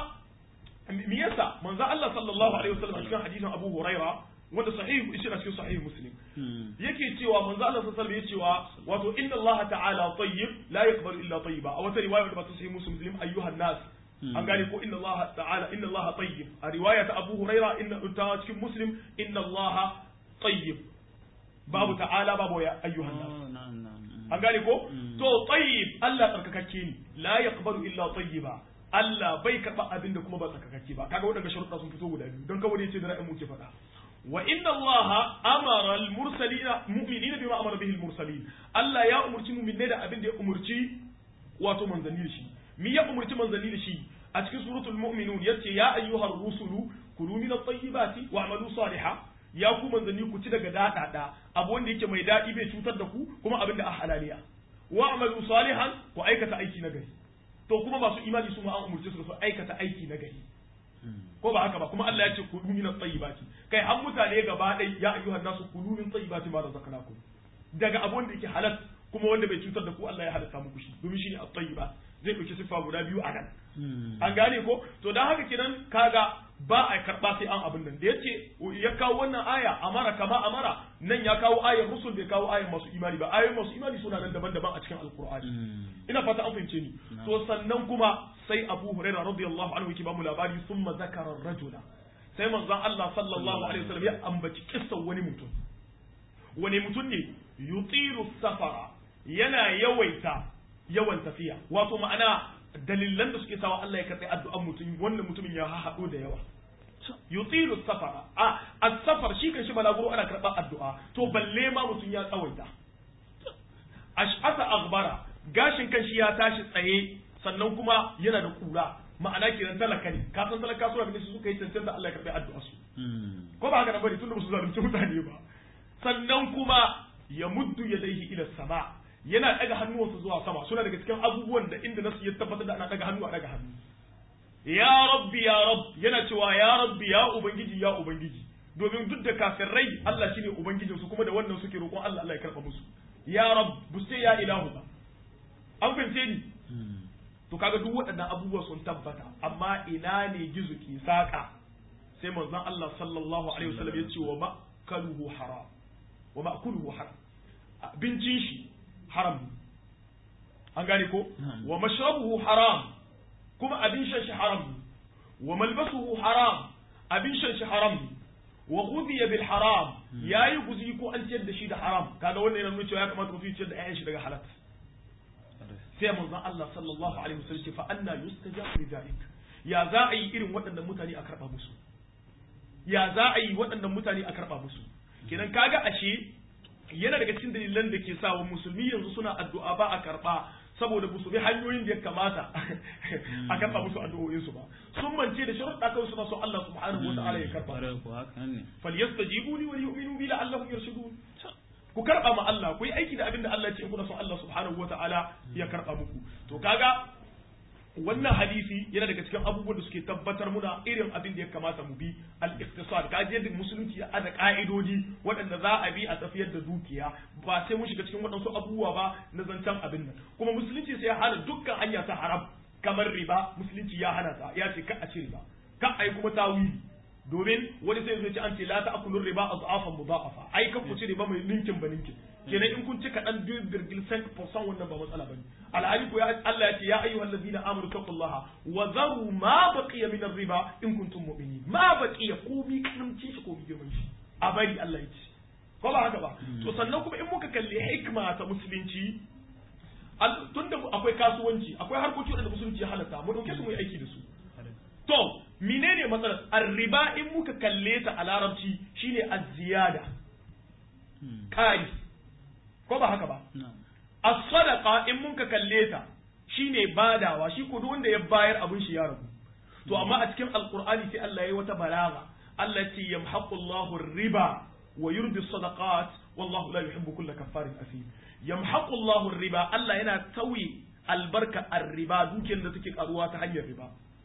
me yasa manzo Allah sallallahu alaihi wasallam a cikin hadisin Abu Huraira wanda sahihu shi na cikin sahihu muslim yake cewa manzo Allah sallallahu alaihi cewa wato inna Allah ta'ala tayyib la yaqbalu illa tayyiba a wata riwaya da ba ta sahihu muslim ayyuhan nas an gane ko inna Allah ta'ala inna Allah tayyib a riwaya ta Abu Huraira inna ta cikin muslim inna Allah tayyib babu ta'ala babu ya ayyuhan nas an gane ko to tayyib Allah tsarkakakke ne la yaqbalu illa tayyiba Allah bai karba abin da kuma ba tsarkakakke ba kaga waɗanda sharuɗa sun fito guda biyu don kawai yace da ra'ayin mu ke faɗa وإن الله أمر المرسلين مؤمنين بما أمر به المرسلين الله يا أمرتي مؤمنين da abin da ya umurci wato manzanni da shi mi ya umurci manzanni da shi a cikin suratul mu'minun yace ya ayyuhar rusulu kulu min at-tayyibati wa'malu salihan ya ku manzanni ku ci daga dadada abu wanda yake mai dadi bai cutar da ku kuma abin da a halaliya wa'malu salihan ku aikata aiki na gari to kuma masu imani su ma an umurce su su aikata aiki na gari ko ba haka ba kuma Allah ya ce kulu min at-tayyibati kai har mutane gaba ɗaya ya ayyuhan nasu kulu min tayyibati ma razaqnakum daga abun da yake halal kuma wanda bai cutar da ku Allah ya halatta muku shi domin shine at-tayyiba zai dauki sifa guda biyu a nan an gane ko to dan haka kenan kaga ba a karba sai an abin nan da yace ya kawo wannan aya amara kama amara nan ya kawo ayar rusul bai kawo ayar masu imani ba ayoyin masu imani suna nan daban-daban a cikin alqur'ani ina fata an fahimce ni to sannan kuma sai Abu Hurairah radiyallahu anhu yake ba mu labari thumma zakara rajula sai manzon Allah sallallahu alaihi wasallam ya ambaci kissan wani mutum wani mutum ne yutiru safara yana yawaita yawan tafiya wato ma'ana dalilan da suke sawa Allah ya karɓi addu'an mutum wannan mutumin ya haɗo da yawa yutiru safara a as-safar shi kan shi balaguro ana karɓar addu'a to balle ma mutum ya tsawaita ash'asa aghbara gashin kan shi ya tashi tsaye sannan kuma yana da kura ma'ana kenan talaka ne ka san talaka suna da su suka yi cancanta Allah ya karɓi addu'a su ko ba haka nan bane tunda ba su zalunci mutane ba sannan kuma ya muddu yadaihi ila sama yana daga hannuwansa zuwa sama suna daga cikin abubuwan da inda nasu ya tabbatar da ana daga hannu a daga hannu ya rabbi ya rabb yana cewa ya rabbi ya ubangiji ya ubangiji domin duk da kafirai Allah shine ubangijin su kuma da wannan suke roƙon Allah Allah ya karɓa musu ya rabb bu sai ya ilahu ba an fahimce ni to kaga duk waɗannan abubuwa sun tabbata amma ina ne gizo ke saka sai manzon Allah sallallahu alaihi wasallam ya ce wa ma'kaluhu haram wa ma'kuluhu haram abincin shi haram an gane ko wa mashrabuhu haram kuma abin shan shi haram wa malbasuhu haram abin shan shi haram wa ghudiya bil haram yayi guzi ko an ciyar da shi da haram kaga wannan yana nuna cewa ya kamata mutum ya ciyar da ƴaƴan shi daga halal sai manzon Allah sallallahu alaihi wasallam ce fa anna yustajabu li dhalik ya za a yi irin waɗannan mutane a karɓa musu ya za a yi waɗannan mutane a karɓa musu kenan kaga ashe yana daga cikin dalilan da ke sawa musulmi yanzu suna addu'a ba a karɓa saboda ba su bi hanyoyin da ya kamata a karɓa musu addu'o'insu ba sun mance da sharuɗa kawai suna so Allah subhanahu wa ta'ala ya karɓa falyastajibu li wa yu'minu bi la'allahum yarshudun ku karɓa ma Allah ku yi aiki da abin da Allah ya ce kuna son Allah subhanahu wa ta'ala ya karɓa muku to kaga wannan hadisi yana daga cikin abubuwan da suke tabbatar muna irin abin da ya kamata mu bi al-iqtisad ka yadda musulunci ya ada ka'idodi waɗanda za a bi a tafiyar da dukiya ba sai mun shiga cikin waɗansu abubuwa ba na zancen abin nan kuma musulunci sai ya hana dukkan hanya ta haram kamar riba musulunci ya hana ta ya ce ka a ci riba ka a yi kuma tawili domin wani sai zai ce an ce la ta'kulu riba adhafan mudha'afa ai ka ku ci riba mai ninkin ba ninkin kenan in kun ci kaɗan biyu birgil san percent wannan ba matsala bane alhali ko Allah ya ce ya ayyuhal ladina amanu taqullaha wa zaru ma baqiya min riba in kuntum mu'minin ma baqiya ko bi karamci shi ko bi girman shi a bari Allah ya ce ko ba haka ba to sannan kuma in muka kalli hikma ta musulunci tunda akwai kasuwanci akwai harkoki da musulunci ya halatta mu dauke su mu yi aiki da su to menene matsalar arriba in muka kalle ta a larabci shine az-ziyada kai ko ba haka ba as-sadaqa in muka kalle ta shine badawa shi ko wanda ya bayar abin shi ya rabu to amma a cikin alqur'ani sai Allah yayi wata balaga Allah ce yamhaqu Allahu riba wa yurbi as-sadaqat wallahu la yuhibbu kulla kaffarin asim yamhaqu Allahu riba Allah yana tauye albarka ar-riba dukiyar da take karuwa ta hanyar riba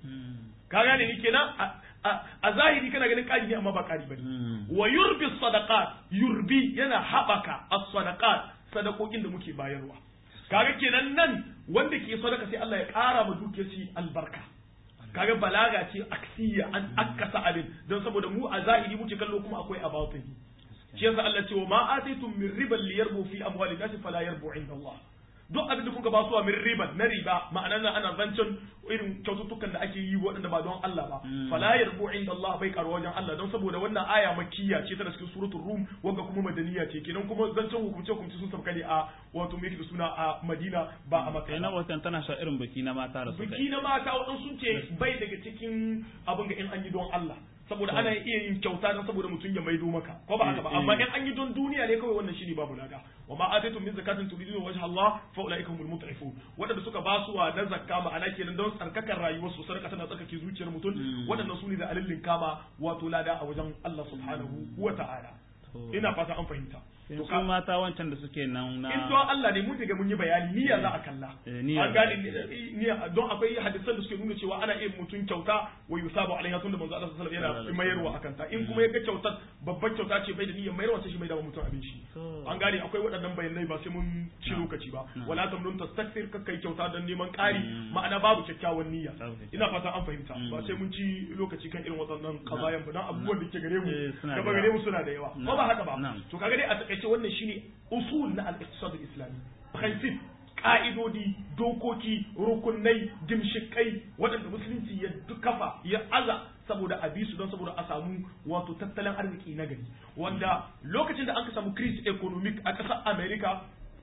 ka gane ni kenan a zahiri kana ganin ƙari ne amma ba ƙari bane wa yurbi sadaqat yurbi yana haɓaka as-sadaqat sadakokin da muke bayarwa kaga kenan nan wanda ke sadaka sai Allah ya ƙara ma dukiyar shi albarka kaga balaga ce aksiya an akkasa abin don saboda mu a zahiri muke kallo kuma akwai a batini shi yasa Allah ce wa ma ataitum min riban liyarbu fi amwalin nas fala yarbu inda Allah duk abin da kuka ba su min riban na riba ma'ana nan ana zancen irin kyaututtukan da ake yi waɗanda ba don Allah ba fala yarbu inda Allah bai karo wajen Allah don saboda wannan aya makkiya ce tana cikin suratul rum wanda kuma madaniya ce kenan kuma zancen hukumce hukumce sun sabka ne a wato me da suna a Madina ba a Makka ina watan tana sha irin biki na mata da suka biki na mata waɗansu sun ce bai daga cikin abin ga in an yi don Allah saboda ana iya yin kyauta don saboda mutum ya maido maka ko ba haka ba amma in an yi don duniya ne kawai wannan shine babu lada wa ma ataitum min zakatin turiduna wajha Allah fa ulaika humul mut'ifun wadanda suka ba su na zakka ma'ana kenan don tsarkakar rayuwar su sarka tana tsarkake zuciyar mutum wadannan su ne da alillin kama wato lada a wajen Allah subhanahu wa ta'ala ina fata an fahimta to su mata wancan da suke nan na in don Allah ne mun daga mun yi bayani niyya za a kalla an gane niyya don akwai hadisan da suke nuna cewa ana iya mutum kyauta wa yusabu alaiha tunda manzo Allah sallallahu alaihi wasallam yana mayarwa akan ta in kuma ya ga kyautar babbar kyauta ce bai da niyyar mayarwa sai shi mai da mutum abin shi an gane akwai waɗannan bayanai ba sai mun ci lokaci ba wala tamnun tastakthir ka kai kyauta don neman ƙari ma'ana babu kyakkyawan niyya ina fata an fahimta ba sai mun ci lokaci kan irin waɗannan kazayan ba dan abubuwan da ke gare mu gaba gare mu suna da yawa ko ba haka ba to kaga dai a takaice wannan shine usul na al-iqtisad al-islami principe ka'idodi dokoki rukunai gimshikai waɗanda musulunci ya kafa ya aza saboda a su don saboda a samu wato tattalin arziki na gari wanda lokacin da aka samu crisis economic a ƙasar america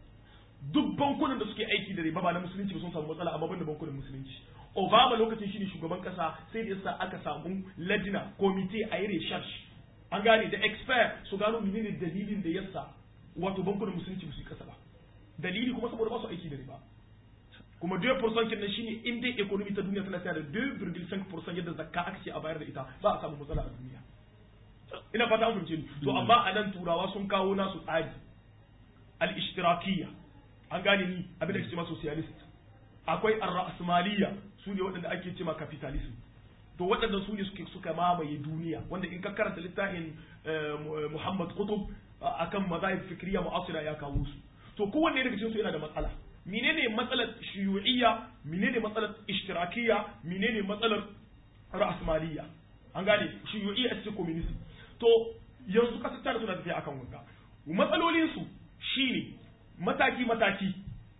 duk bankunan da suke aiki da riba ba na musulunci ba sun samu matsala amma banda bankunan musulunci obama lokacin shi ne shugaban ƙasa sai da yasa aka samu ladina komite a yi research an gane da expert su gano menene dalilin da yasa wato bankunan musulunci ba su yi kasa ba dalili kuma saboda ba su aiki da riba kuma 2% kenan shine in dai economy ta duniya tana tsaya da 2.5% yadda zakka aka ce a bayar da ita ba a samu matsala a duniya ina fata an fahimce ni to amma a nan turawa sun kawo nasu tsari al-ishtirakiyya an gane ni abin da ake cewa socialist akwai ar-ra'smaliyya su ne waɗanda ake cewa capitalism to waɗannan su ne suke suka mamaye duniya wanda in ka karanta littafin Muhammad Qutb akan mazahib fikriya mu'asira ya kawo su to kowanne daga cikin su yana da matsala menene matsalar shuyu'iyya menene matsalar ishtirakiyya menene matsalar ra'asmaliyya an gane shuyu'iyya ita ce communism to yanzu kasar tare suna tafiya akan wanga matsalolin su shine mataki mataki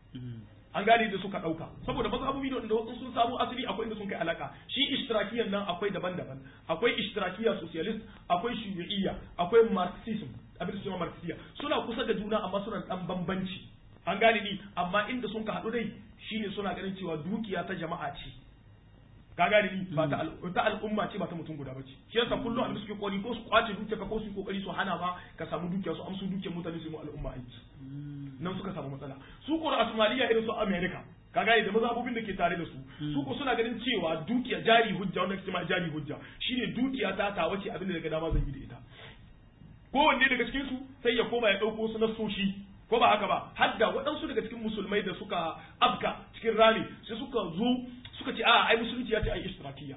an gane da suka dauka saboda mazhabobi da wanda wasu sun samu asali akwai inda sun kai alaka shi ishtirakiyan nan akwai daban-daban akwai ishtirakiya socialist akwai shuyu'iyya akwai marxism abin da suna marxiyya suna kusa da juna amma suna dan bambanci an gane ni amma inda sun ka haɗu dai shine suna ganin cewa dukiya ta jama'a ce ka gane ni ba ta ta al'umma ce ba ta mutum guda ba ce shi yasa kullum abin suke kokari ko su kwace dukiya ka ko su kokari su hana ba ka samu dukiya su amsu dukiyar mutane su yi al'umma aiki nan suka samu matsala su ko a Somalia irin su America ka gane da mazhabobin da ke tare da su su ko suna ganin cewa dukiya jari hujja wanda ke ma jari hujja shine dukiya ta ta wace abin da daga dama zan yi da ita kowanne daga cikin su sai ya koma ya dauko su nasoshi ko ba haka ba hadda waɗansu daga cikin musulmai da suka afka cikin rami sai suka zo suka ce a'a ai musulunci ya ce ai ishtirakiyya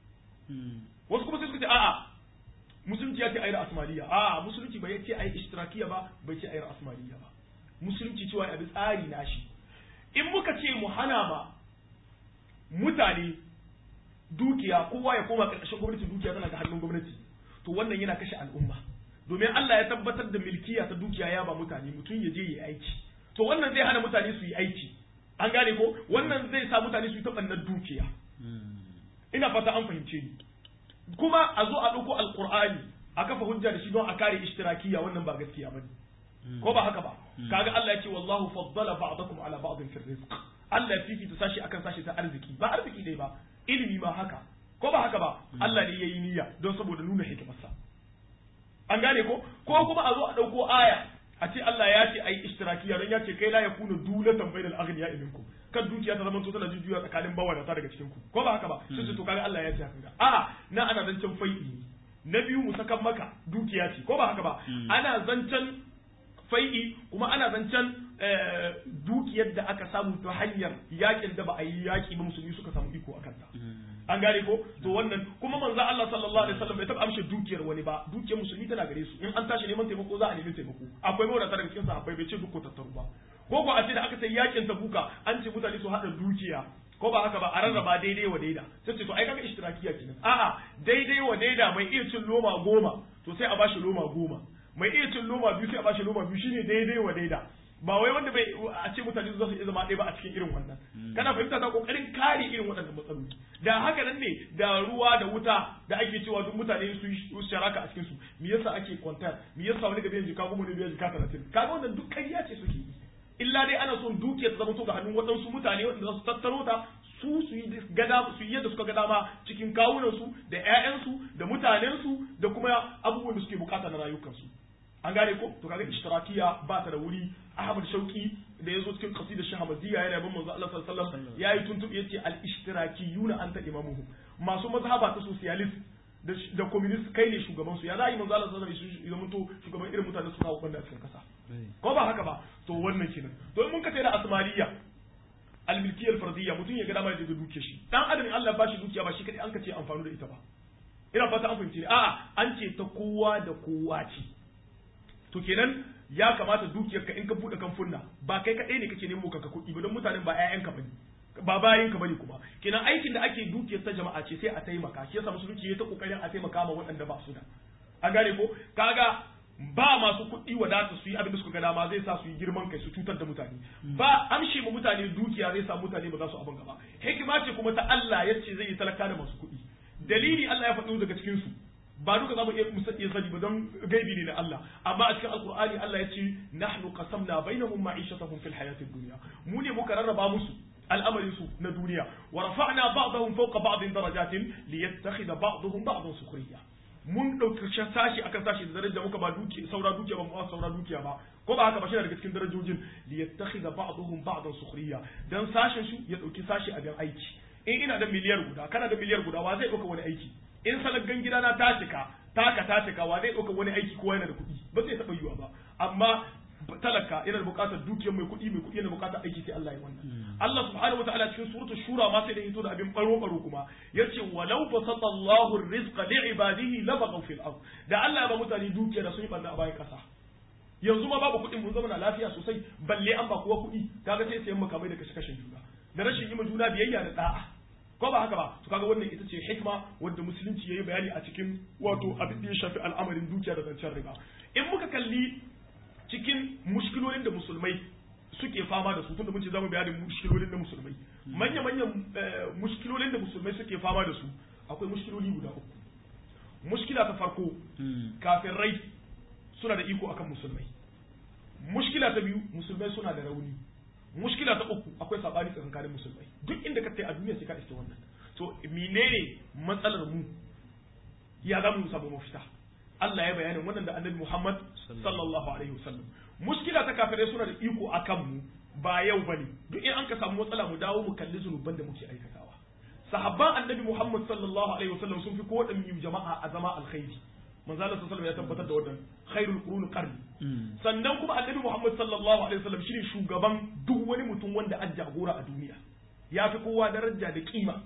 wasu kuma sai suka ce a'a musulunci ya ce ai asmaniya a'a musulunci bai ce ai ishtirakiyya ba bai ce ai asmaniya ba musulunci cewa abi tsari na shi in muka ce mu hana ba mutane dukiya kowa ya koma karkashin gwamnati dukiya tana ga hannun gwamnati to wannan yana kashe al'umma domin Allah ya tabbatar da milkiya ta dukiya ya ba mutane mutum ya je ya yi aiki to wannan zai hana mutane su yi aiki an gane ko wannan zai sa mutane su yi taɓannar dukiya ina fata an fahimce ni kuma a zo a ɗauko alƙur'ani a kafa hujja da shi don a kare ishtirakiya wannan ba gaskiya bane ko ba haka ba kaga Allah ya ce wallahu faddala ba'dakum ala ba'din fi rizq Allah ya fifita sashi akan sashi ta arziki ba arziki dai ba ilimi ma haka ko ba haka ba Allah ne yayi niyya don saboda nuna hikimarsa an gane ko ko kuma a zo a ɗauko aya a ce Allah ya ce ai ishtirakiya don ya ce kai la yakunu dulatan bainal aghniya minkum kan dukiya ta zama to tana jujjuya tsakanin bawadata daga cikin ku ko ba haka ba sai to kaga Allah ya ce haka a na ana zancen fai'i na biyu mu sakan maka dukiya ce ko ba haka ba ana zancen fai'i kuma ana zancen dukiyar da aka samu ta hanyar yakin da ba a yi yaki ba musulmi suka samu iko akan ta an gane ko to wannan kuma manzo Allah sallallahu alaihi wasallam bai taba amshe dukiyar wani ba dukiyar musulmi tana gare su in an tashi neman taimako za a nemi taimako akwai mawadata daga cikin sahabbai bai ce duk ko tattaru ba ko ko a ce da aka sai yakin tabuka an ce mutane su hada dukiya ko ba haka ba a rarraba daidai wa daida sai ce to ai kaga ishtirakiya kenan a'a daidai wa daida mai iya cin loma goma to sai a bashi loma goma mai iya cin loma biyu sai a bashi loma biyu shine daidai wa daida ba wai wanda bai a ce mutane za su iya zama ɗaya ba a cikin irin wannan kana fahimta ta kokarin kare irin waɗannan matsaloli da haka nan ne da ruwa da wuta da ake cewa duk mutane su sharaka a cikin su me yasa ake kwantar me yasa wani gabe jika goma ne bai jika 30 kaga wannan duk ƙarya ce suke yi illa dai ana son dukiyar ta zama to ga hannun waɗansu mutane waɗanda za su tattaro ta su su yi gada su yi yadda suka ga dama cikin kawunan su da ƴaƴansu da mutanen su da kuma abubuwan da suke bukata na rayukansu an gane ko to kaga ishtirakiya ba ta da wuri Ahmad Shauki da yazo cikin qasidar Shahamadiyya yana yabon manzo Allah sallallahu alaihi wasallam yayi tuntubi yace al ishtirakiyuna anta imamuhum masu mazhaba ta socialist da da communist kai ne shugaban su ya za yi manzo Allah sallallahu alaihi wasallam ya mutu shugaban irin mutanen su kawo banda a cikin kasa ko ba haka ba to wannan kenan to in mun ka da asmaliya al milkiyya fardiyya mutum ya ga dama ya da duke shi dan adam Allah ba shi dukiya ba shi kadai an ka ce amfani da ita ba ina fata an fahimci a'a an ce ta kowa da kowa ce to kenan ya kamata dukiyarka in ka bude kamfunna ba kai kaɗai ne kake nemo kanka kuɗi ba don mutanen ba ƴaƴanka bane ba bayan ka bane kuma kenan aikin da ake dukiyar ta jama'a ce sai a taimaka shi yasa musulunci ya ta kokarin a taimaka ma waɗanda ba su da an gane ko kaga ba masu kuɗi wadata su yi abin da suka ga dama zai sa su yi girman kai su cutar da mutane ba amshe ma mutane dukiya zai sa mutane ba za su abin gaba hikima ce kuma ta Allah yace zai yi talaka da masu kuɗi dalili Allah ya faɗo daga cikin su ba duka za mu iya iya sani ba don gaibi ne na Allah amma a cikin alkur'ani Allah ya ce nahnu qasamna bainahum ma'ishatahum fil hayatid dunya mu ne muka rarraba musu al'amarin su na duniya wa rafa'na ba'dahum fawqa ba'din darajatin liyattakhidha ba'dahum ba'dan sukhriya mun dauki sashi akan sashi da daraja muka ba duki saura dukiya ba mu saura dukiya ba ko ba haka ba shi daga cikin darajojin liyattakhidha ba'dahum ba'dan sukhriya dan sashin su ya dauki sashi a dan aiki in ina da miliyar guda kana da miliyar guda wa zai dauka wani aiki in salaggan gida na ta cika taka ta cika wa zai ɗauka wani aiki kowa yana da kuɗi ba zai taɓa yiwa ba amma talaka yana da buƙatar dukiyar mai kuɗi mai kuɗi yana da buƙatar aiki sai Allah ya wannan Allah subhanahu wataala cikin suratul shura ma sai da hito da abin baro baro kuma yace walau basata Allahu rizqa li ibadihi labaghaw fil ard da Allah ya ba mutane dukiya da sun yi banna a bayan kasa yanzu ma babu kuɗin mun zama na lafiya sosai balle an ba kowa kuɗi kaga sai sayan makamai da kashe kashen juna da rashin yi ma juna biyayya da da'a ko ba haka ba to kaga wannan ita ce hikma wanda musulunci yayi bayani a cikin wato abin da ya shafi al'amarin dukiya da zancen riba in muka kalli cikin mushkilolin da musulmai suke fama da su tunda mun ce zamu bayanin mushkilolin da musulmai manya manyan mushkilolin da musulmai suke fama da su akwai mushkiloli guda uku mushkila ta farko kafirai suna da iko akan musulmai mushkila ta biyu musulmai suna da rauni mushkila ta uku akwai sabani tsakankanin musulmai duk inda ka tai a duniya sai ka iske wannan to menene matsalar mu ya za mu samu mafita Allah ya bayanin wannan da annabi Muhammad sallallahu alaihi wasallam mushkila ta kafirai suna da iko akan mu ba yau bane duk in an ka samu matsala mu dawo mu kalli zunuban da muke aikatawa sahabban annabi Muhammad sallallahu alaihi wasallam sun fi ko da jama'a a zama alkhairi manzo Allah sallallahu ya tabbatar da wannan khairul qurun qarni sannan kuma annabi Muhammad sallallahu alaihi wasallam shine shugaban duk wani mutum wanda an jagora a duniya ya fi kowa daraja da kima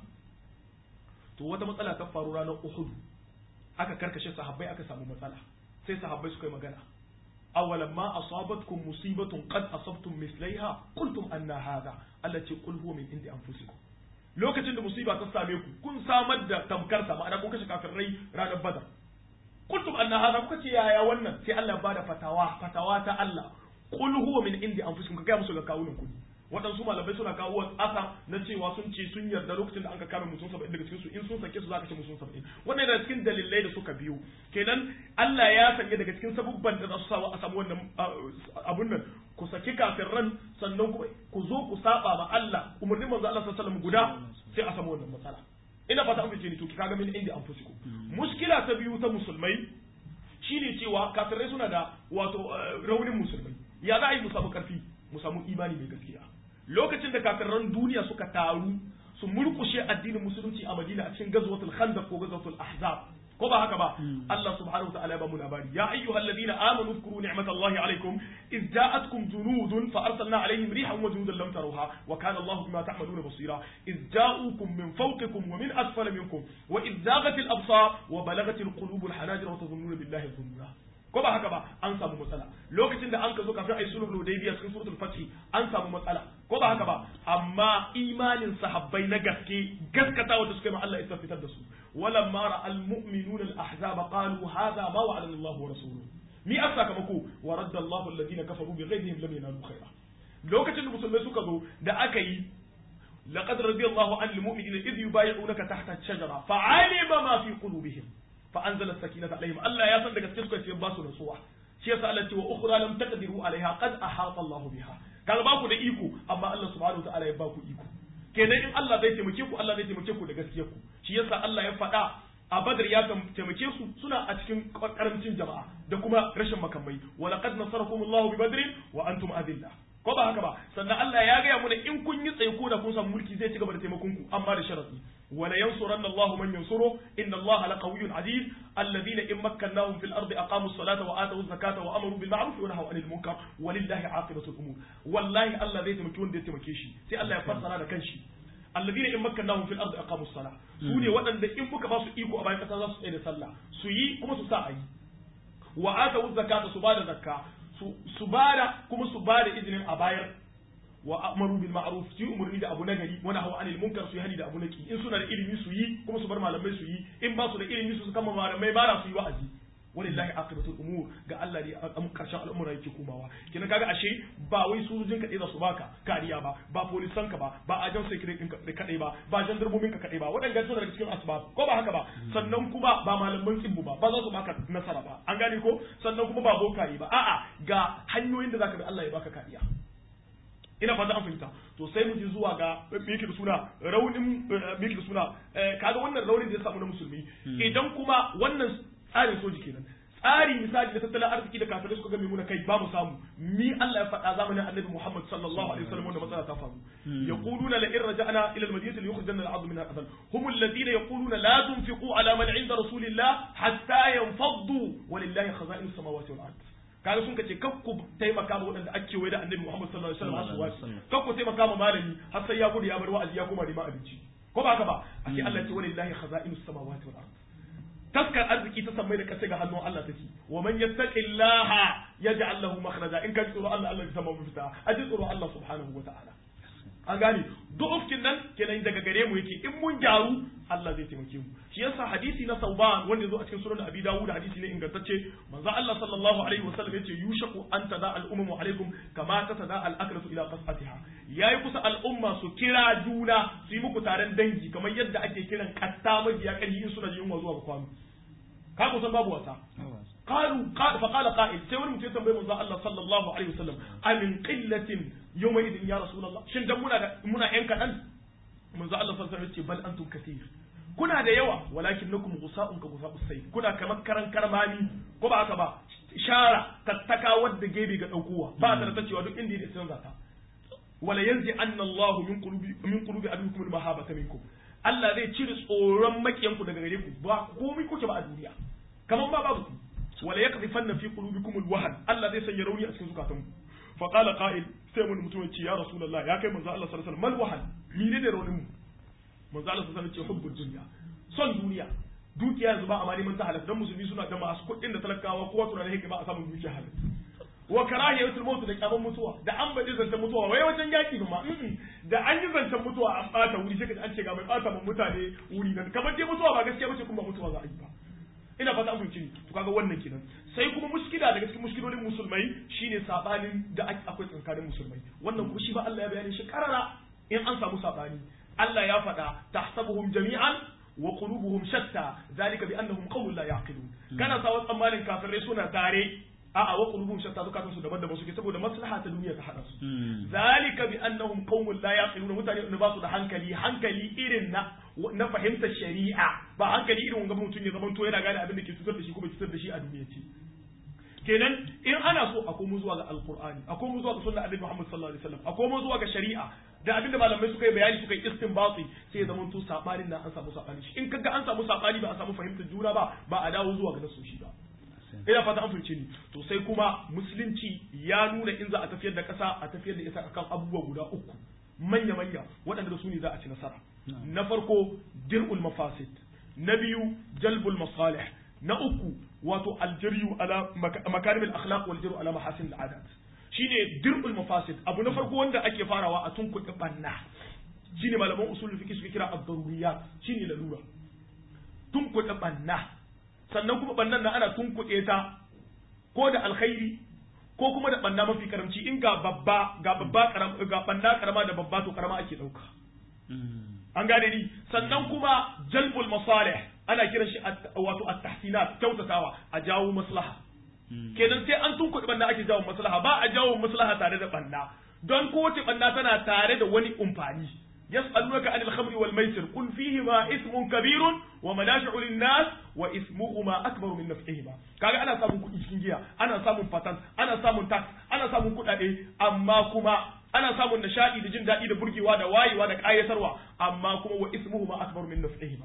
to wata matsala ta faru ranar Uhud aka karkashe sahabbai aka samu matsala sai sahabbai suka yi magana awalan ma asabatkum musibatun qad asabtum mislaiha qultum anna hadha allati qul huwa min indi anfusikum lokacin da musiba ta same ku kun samar da tamkar sa ma'ana kun kashe kafirai ranar badar qultum anna hadha kuka ce yaya wannan sai Allah ya bada fatawa fatawa ta Allah qul huwa min indi anfusikum ka ga musu ga kawunan ku waɗansu malamai suna kawo wasu asa na cewa sun ce sun yarda lokacin da an ka kame mutum saba'in daga cikin su in sun sake su za ka ce mutum saba'in wannan yana cikin dalilai da suka biyo kenan Allah ya sanya daga cikin sabubban da za su sawa a samu wannan abun nan ku saki kafin ran sannan kuma ku zo ku saba ma Allah umarnin manzo Allah sallallahu alaihi wasallam guda sai a samu wannan matsala ina fata an fice ni to ki kaga min inda an fusiku muskila ta biyu ta musulmai shine cewa kafirai suna da wato raunin musulmai ya za a yi mu samu karfi mu samu imani mai gaskiya lokacin da kafiran duniya suka taru su murkushe addinin musulunci a Madina a cikin gazwatul Khandaq ko gazwatul Ahzab ko ba haka ba Allah subhanahu wa ta'ala ba mu labari ya ayyuhal ladina amanu zkuru ni'matallahi alaykum iz ja'atkum junudun fa arsalna alayhim rihan wa junudan lam tarawha wa kana Allah bima ta'maluna basira iz ja'ukum min fawqikum wa min asfala minkum wa iz zaghatil absar wa balagatil qulubul hanajir wa tadhunnuna billahi dhununa ko ba haka ba an samu matsala lokacin da an ka zo kafin ayi sulhul hudaybiya cikin suratul fath an samu matsala ko ba haka ba amma imanin sahabbai na gaske gaskata wanda suka yi ma Allah ya fitar da su walamma ra'al mu'minuna al-ahzab qalu hadha ma wa'adana Allah wa rasuluhu mi asakamako wa radda Allah alladhina kafaru bi ghayrihim lam yanalu khaira lokacin da musulmai suka zo da aka yi لقد رضي الله عن المؤمنين إذ يبايعونك تحت الشجرة فعلم ما في قلوبهم فأنزل السكينة عليهم الله يا سن daga cikin suka ce ba su nasuwa shi yasa Allah ce wa ukhra lam taqdiru alaiha qad ahata Allah biha kaga ba ku da iko amma Allah subhanahu wataala ya ba ku iko kenan in Allah zai taimake ku Allah zai taimake ku da gaskiyar ku shi yasa Allah ya faɗa a Badr ya taimake su suna a cikin karamcin jama'a da kuma rashin makamai wa laqad nasarakum Allah bi badrin wa antum adilla ko ba haka ba sannan Allah ya gaya mana in kun yi tsaye ko da kun samu mulki zai ci gaba da taimakon ku amma da sharadi wala yansuranna Allahu man yansuru inna Allaha laqawiyyun aziz alladhina in makkannahum fil ardi aqamu as-salata wa atu az-zakata wa amaru bil ma'ruf wa nahaw 'anil munkar walillahi 'aqibatul umur wallahi Allah zai taimaki wanda ya taimake shi sai Allah ya fassara da kanshi alladhina in makkannahum fil ardi aqamu as-salah su ne waɗanda in muka ba su iko a bayan kasa za su tsaye da sallah su yi kuma su sa a yi wa atu az-zakata su ba da zakka su bada kuma su bada izinin a bayar wa amaru bil ma'ruf su umurni da abu nagari wa nahaw anil munkar su hani da abu naki in suna da ilimi su yi kuma su bar malamai su yi in ba su da ilimi su kama malamai ba su yi wa'azi walillahi aqibatul umur ga Allah ne a karshen al'amura yake komawa kina kaga ashe ba wai sojojin ka za su baka kariya ba ba polisan ka ba ba ajan secret din ka kadai ba ba jandarmomin ka kadai ba waɗanda suna daga cikin asbab ko ba haka ba sannan kuma ba malaman tsibbu ba ba za su baka nasara ba an gane ko sannan kuma ba bokaye ba a'a ga hanyoyin da zaka bi Allah ya baka kariya ina fata an fahimta to sai mu ji zuwa ga me yake da suna raunin me yake da suna kaga wannan raunin da ya samu na musulmi idan kuma wannan tsarin soji kenan tsari misali da tattalin arziki da kafirai suka game muna kai ba mu samu mi Allah ya faɗa zamanin Annabi Muhammad sallallahu alaihi wasallam wanda matsala ta faru yaquluna la in raja'na ila al-madinati liyukhrijanna al-'abd min al-adl hum alladhina yaquluna la tunfiqu ala man 'inda rasulillah hatta yanfaddu walillahi khaza'in as-samawati wal ard kaga sun kace kar ku taimaka ma waɗanda ake waye da Annabi Muhammad sallallahu alaihi wasallam har su kar ku taimaka ma malami har sai ya gudu ya bar wa'azi ya koma neman abinci ko ba haka ba ake Allah ya ce walillahi khaza'in as-samawati wal ard taskar arziki ta sammai da kasai ga hannun Allah take wa man yattaqillaha yaj'al lahu makhraja in ka tsoro Allah Allah ya samu mafita a ji tsoro Allah subhanahu wa ta'ala an gane du'ufkin nan kenan daga gare mu yake in mun gyaru Allah zai taimake mu shi yasa hadisi na Sauban wanda yazo a cikin sunan Abi Dawud hadisi ne ingantacce manzo Allah sallallahu alaihi wasallam yace yushaku an tada al-ummu alaikum kama tatada al-aklatu ila qasatiha yayi kusa al'umma su kira juna su yi muku taron dangi kamar yadda ake kiran katta majiya kan yin suna yin zuwa ga kwano ka ku san babu wasa qalu fa qala qa'il sai wani mutum ya tambaye manzo Allah sallallahu alaihi wasallam amin qillatin yawma idin ya rasulullah shin dan muna da muna yan kadan manzo Allah sallallahu alaihi wasallam ya ce bal antum kathir kuna da yawa walakin nakum gusa'un ka gusa'us sayf kuna kamar karan karmami ko ba haka ba shara tattaka wadda gebe ga daukowa ba ta da cewa duk inda yake sun zata wala yanzi anna Allah min qulubi min qulubi adukum al-mahabata minkum Allah zai cire tsoron makiyanku daga gare ku ba komai kuke ba a duniya kamar ba babu ku wala yaqdhifanna fi qulubikum al-wahn Allah zai sanya rauni a cikin zukatanku fa qala qa'il sai mun mutum ya ce ya rasulullah ya kai manzo Allah sallallahu alaihi wasallam mal wahan menene raunin mu manzo Allah sallallahu alaihi wasallam ce hubbul dunya son duniya dukiya yanzu ba a ma neman ta halal dan musulmi suna da masu kuɗin da talakawa kowa tunanin hikima a samun dukiya halal wa karahiyatul maut da kyaman mutuwa da an baje zancen mutuwa wai wajen yaki ba ma da an yi zancen mutuwa an bata wuri sai an ce ga mai bata mun mutane wuri nan kamar dai mutuwa ba gaskiya bace kuma mutuwa za a yi ba ina fata an fahimci to kaga wannan kenan sai kuma muskila daga cikin muskilolin musulmai shine sabanin da akwai tsakanin musulmai wannan kuma shi ba Allah ya bayani shi karara in an samu sabani Allah ya faɗa tahsabuhum jami'an wa qulubuhum shatta zalika bi annahum qawlun la yaqilun kana sa wasu tsammanin kafirai suna tare a'a wa qulubuhum shatta zukatan su daban-daban suke saboda maslaha ta duniya ta hada su zalika bi annahum qawmun la yaqilun mutane da ba su da hankali hankali irin na na fahimtar shari'a ba hankali irin wanga mutum ya zaman to yana gane abin da ke cutar da shi ko bai cutar da shi a duniya ce kenan in ana so a komo zuwa ga alqur'ani a komo zuwa ga sunnar annabi Muhammad sallallahu alaihi wasallam a komo zuwa ga shari'a da abinda malamai suka yi bayani suka yi istinbati sai ya zama to sabanin nan an samu sabani in kaga an samu sabani ba a samu fahimtar juna ba ba a dawo zuwa ga nasoshi ba ina fata an fahimce ni to sai kuma musulunci ya nuna in za a tafiyar da kasa a tafiyar da ita akan abubuwa guda uku manya manya waɗanda da su ne za a ci nasara na farko dir'ul mafasid na biyu jalbul masalih na uku wato aljiryu ala makarim al-akhlaq wal jiryu ala mahasin al-adat shine dir'ul mafasid abu na farko wanda ake farawa a tunkuɗe banna shine malaman usul fiqh suke kira ad-daruriyat shine lalura tunkuɗe banna sannan kuma bannan nan ana tunkuɗe ta ko da alkhairi ko kuma da banna mafi karamci in ga babba ga babba karama ga banna karama da babba to karama ake dauka an gane ni sannan kuma jalbul masalih ana kiran shi wato at-tahsinat kyautatawa a jawo maslaha kenan sai an tunkuɗe banna ake jawo maslaha ba a jawo maslaha tare da banna don kowace banna tana tare da wani umfani يسألونك عن الخمر والميسر قل فيهما اسم كبير ومنافع للناس واسمهما أكبر من نفعهما kaga ana samun kuɗi cikin giya ana samun patent ana samun tax ana samun kuɗaɗe amma kuma ana samun nishaɗi da jin daɗi da burgewa da wayewa da ƙayatarwa amma kuma wa ismuhuma akbar min naf'ihima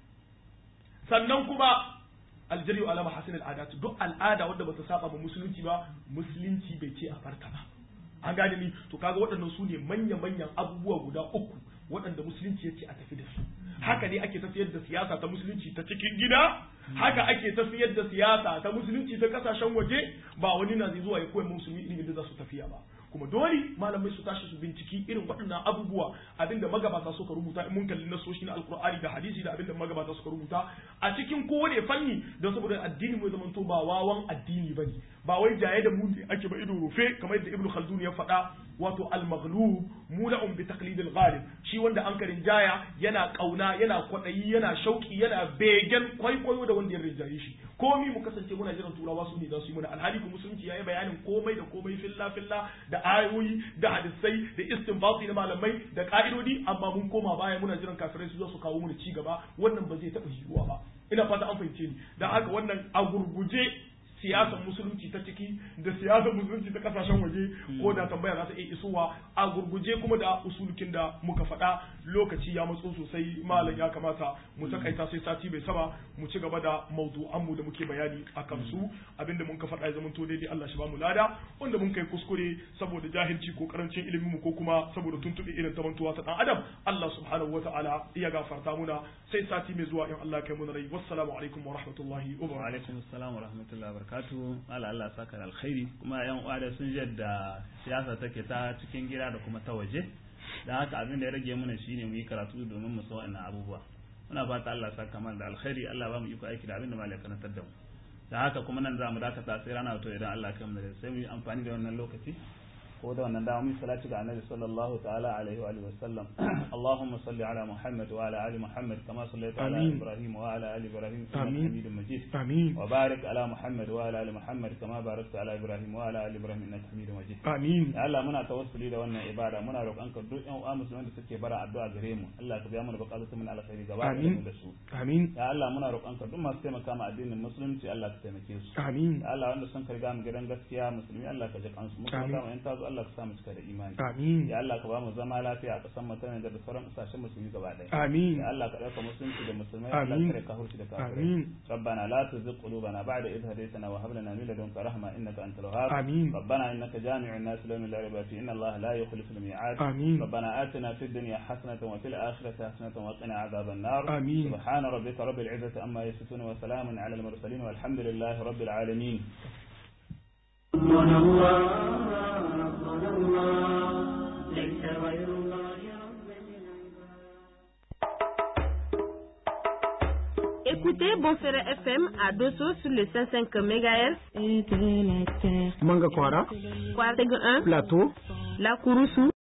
sannan kuma aljari ala mahasin al'adat duk al'ada wadda bata saba ma musulunci ba musulunci bai ce a farka ba an gane ni to kaga waɗannan su ne manya-manyan abubuwa guda uku waɗanda musulunci ya ce a tafi da su haka ne ake tafiyar da siyasa ta musulunci ta cikin gida haka ake tafiyar da siyasa ta musulunci ta kasashen waje ba wani na zai zuwa ya koya musulmi irin da za su tafiya ba kuma dole malamai su tashi su binciki irin waɗannan abubuwa abinda magabata suka rubuta in mun kalli nasoshi na alkur'ani da hadisi da abinda magabata suka rubuta a cikin kowane fanni don saboda addini mai zamanto ba wawan addini bane ba wai jaye da mu ake ba ido rufe kamar yadda ibnu khaldun ya faɗa wato al-maghlub mula'un bi taqlid al-ghalib shi wanda an karin jaya yana kauna yana kwadayi yana shauki yana begen kwaikwayo da wanda ya rinjaye shi komi mu kasance muna jiran turawa su ne za su yi mana alhali ku musulunci yayi bayanin komai da komai filla filla da ayoyi da hadisai da istinbati na malamai da ka'idodi amma mun koma baya muna jiran kafirai su zo su kawo mu ci gaba wannan ba zai taɓa yiwuwa ba ina fata an fahimce ni dan haka wannan a gurguje siyasar musulunci ta ciki da siyasar musulunci ta kasashen waje ko da tambaya za ta iya isowa a gurguje kuma da usulukin da muka faɗa lokaci ya matso sosai malam ya kamata mu takaita sai sati bai saba mu ci gaba da mawdu'an mu da muke bayani a kan su abinda mun ka faɗa ya zama to daidai Allah shi ba mu lada wanda mun kai kuskure saboda jahilci ko karancin ilimin mu ko kuma saboda tuntuɓe irin ta mantuwa ta dan adam Allah subhanahu wata'ala iya gafarta muna sai sati mai zuwa in Allah kai mu rai wassalamu alaikum wa rahmatullahi wa barakatuh wa alaikum assalam wa rahmatullahi wa barakatu Allah Allah saka da alkhairi kuma yan uwa da sun yadda siyasa take ta cikin gida da kuma ta waje da haka abin da ya rage mana shine mu yi karatu domin mu san wannan abubuwa muna fata Allah saka mana da alkhairi Allah ba mu iko aiki da abin da malaka karantar da mu da haka kuma nan za mu dakata sai rana to idan Allah ya kai mu sai mu yi amfani da wannan lokaci ko da wannan dama mun salati ga annabi sallallahu ta'ala alaihi wa alihi wa sallam Allahumma salli ala Muhammad wa ala ali Muhammad kama sallaita ala Amin. Ibrahim wa ala ali Ibrahim innaka Amin. Hamidum Majid amin wa barik ala Muhammad wa ala ali Muhammad kama barakta ala Ibrahim wa ala ali Ibrahim innaka Hamidum Majid amin ya Allah muna tawassuli da wannan ibada muna roƙonka duk ƴan uwa musulmai da suke bara addu'a gare mu Allah ka biya mana buƙatun mu na alkhairi gaba da Amin. mu da su amin ya Allah muna roƙonka duk masu taimaka ma addinin musulunci Allah ka taimake su amin ya Allah wanda sun karga mu gidan gaskiya musulmi Allah ka ji kansu mu kuma Amin. kama yan tazo Allah ka sa mu cika da imani amin ya Allah ka ba mu zama lafiya a ƙasar mu ta Nijar da sauran ƙasashen musulmi gaba ɗaya amin ya Allah ka ɗauka musulunci da musulmai Allah Amin. ka kare kafirci da kafirai amin ربنا لا تزغ قلوبنا بعد إذ هديتنا وهب لنا من لدنك رحمة إنك أنت الوهاب آمين. ربنا إنك جامع الناس ليوم لا ريب فيه إن الله لا يخلف الميعاد آمين. ربنا آتنا في الدنيا حسنة وفي الآخرة حسنة وقنا عذاب النار آمين. سبحان ربك رب العزة أما يصفون وسلام على المرسلين والحمد لله رب العالمين ربنا الله ربنا الله ليس غير الله رب العباد Écoutez Bonferré FM à Dosso sur le 105 MHz, Et de la terre Manga Kwara, Kwarteg 1, Plateau, La Kouroussou,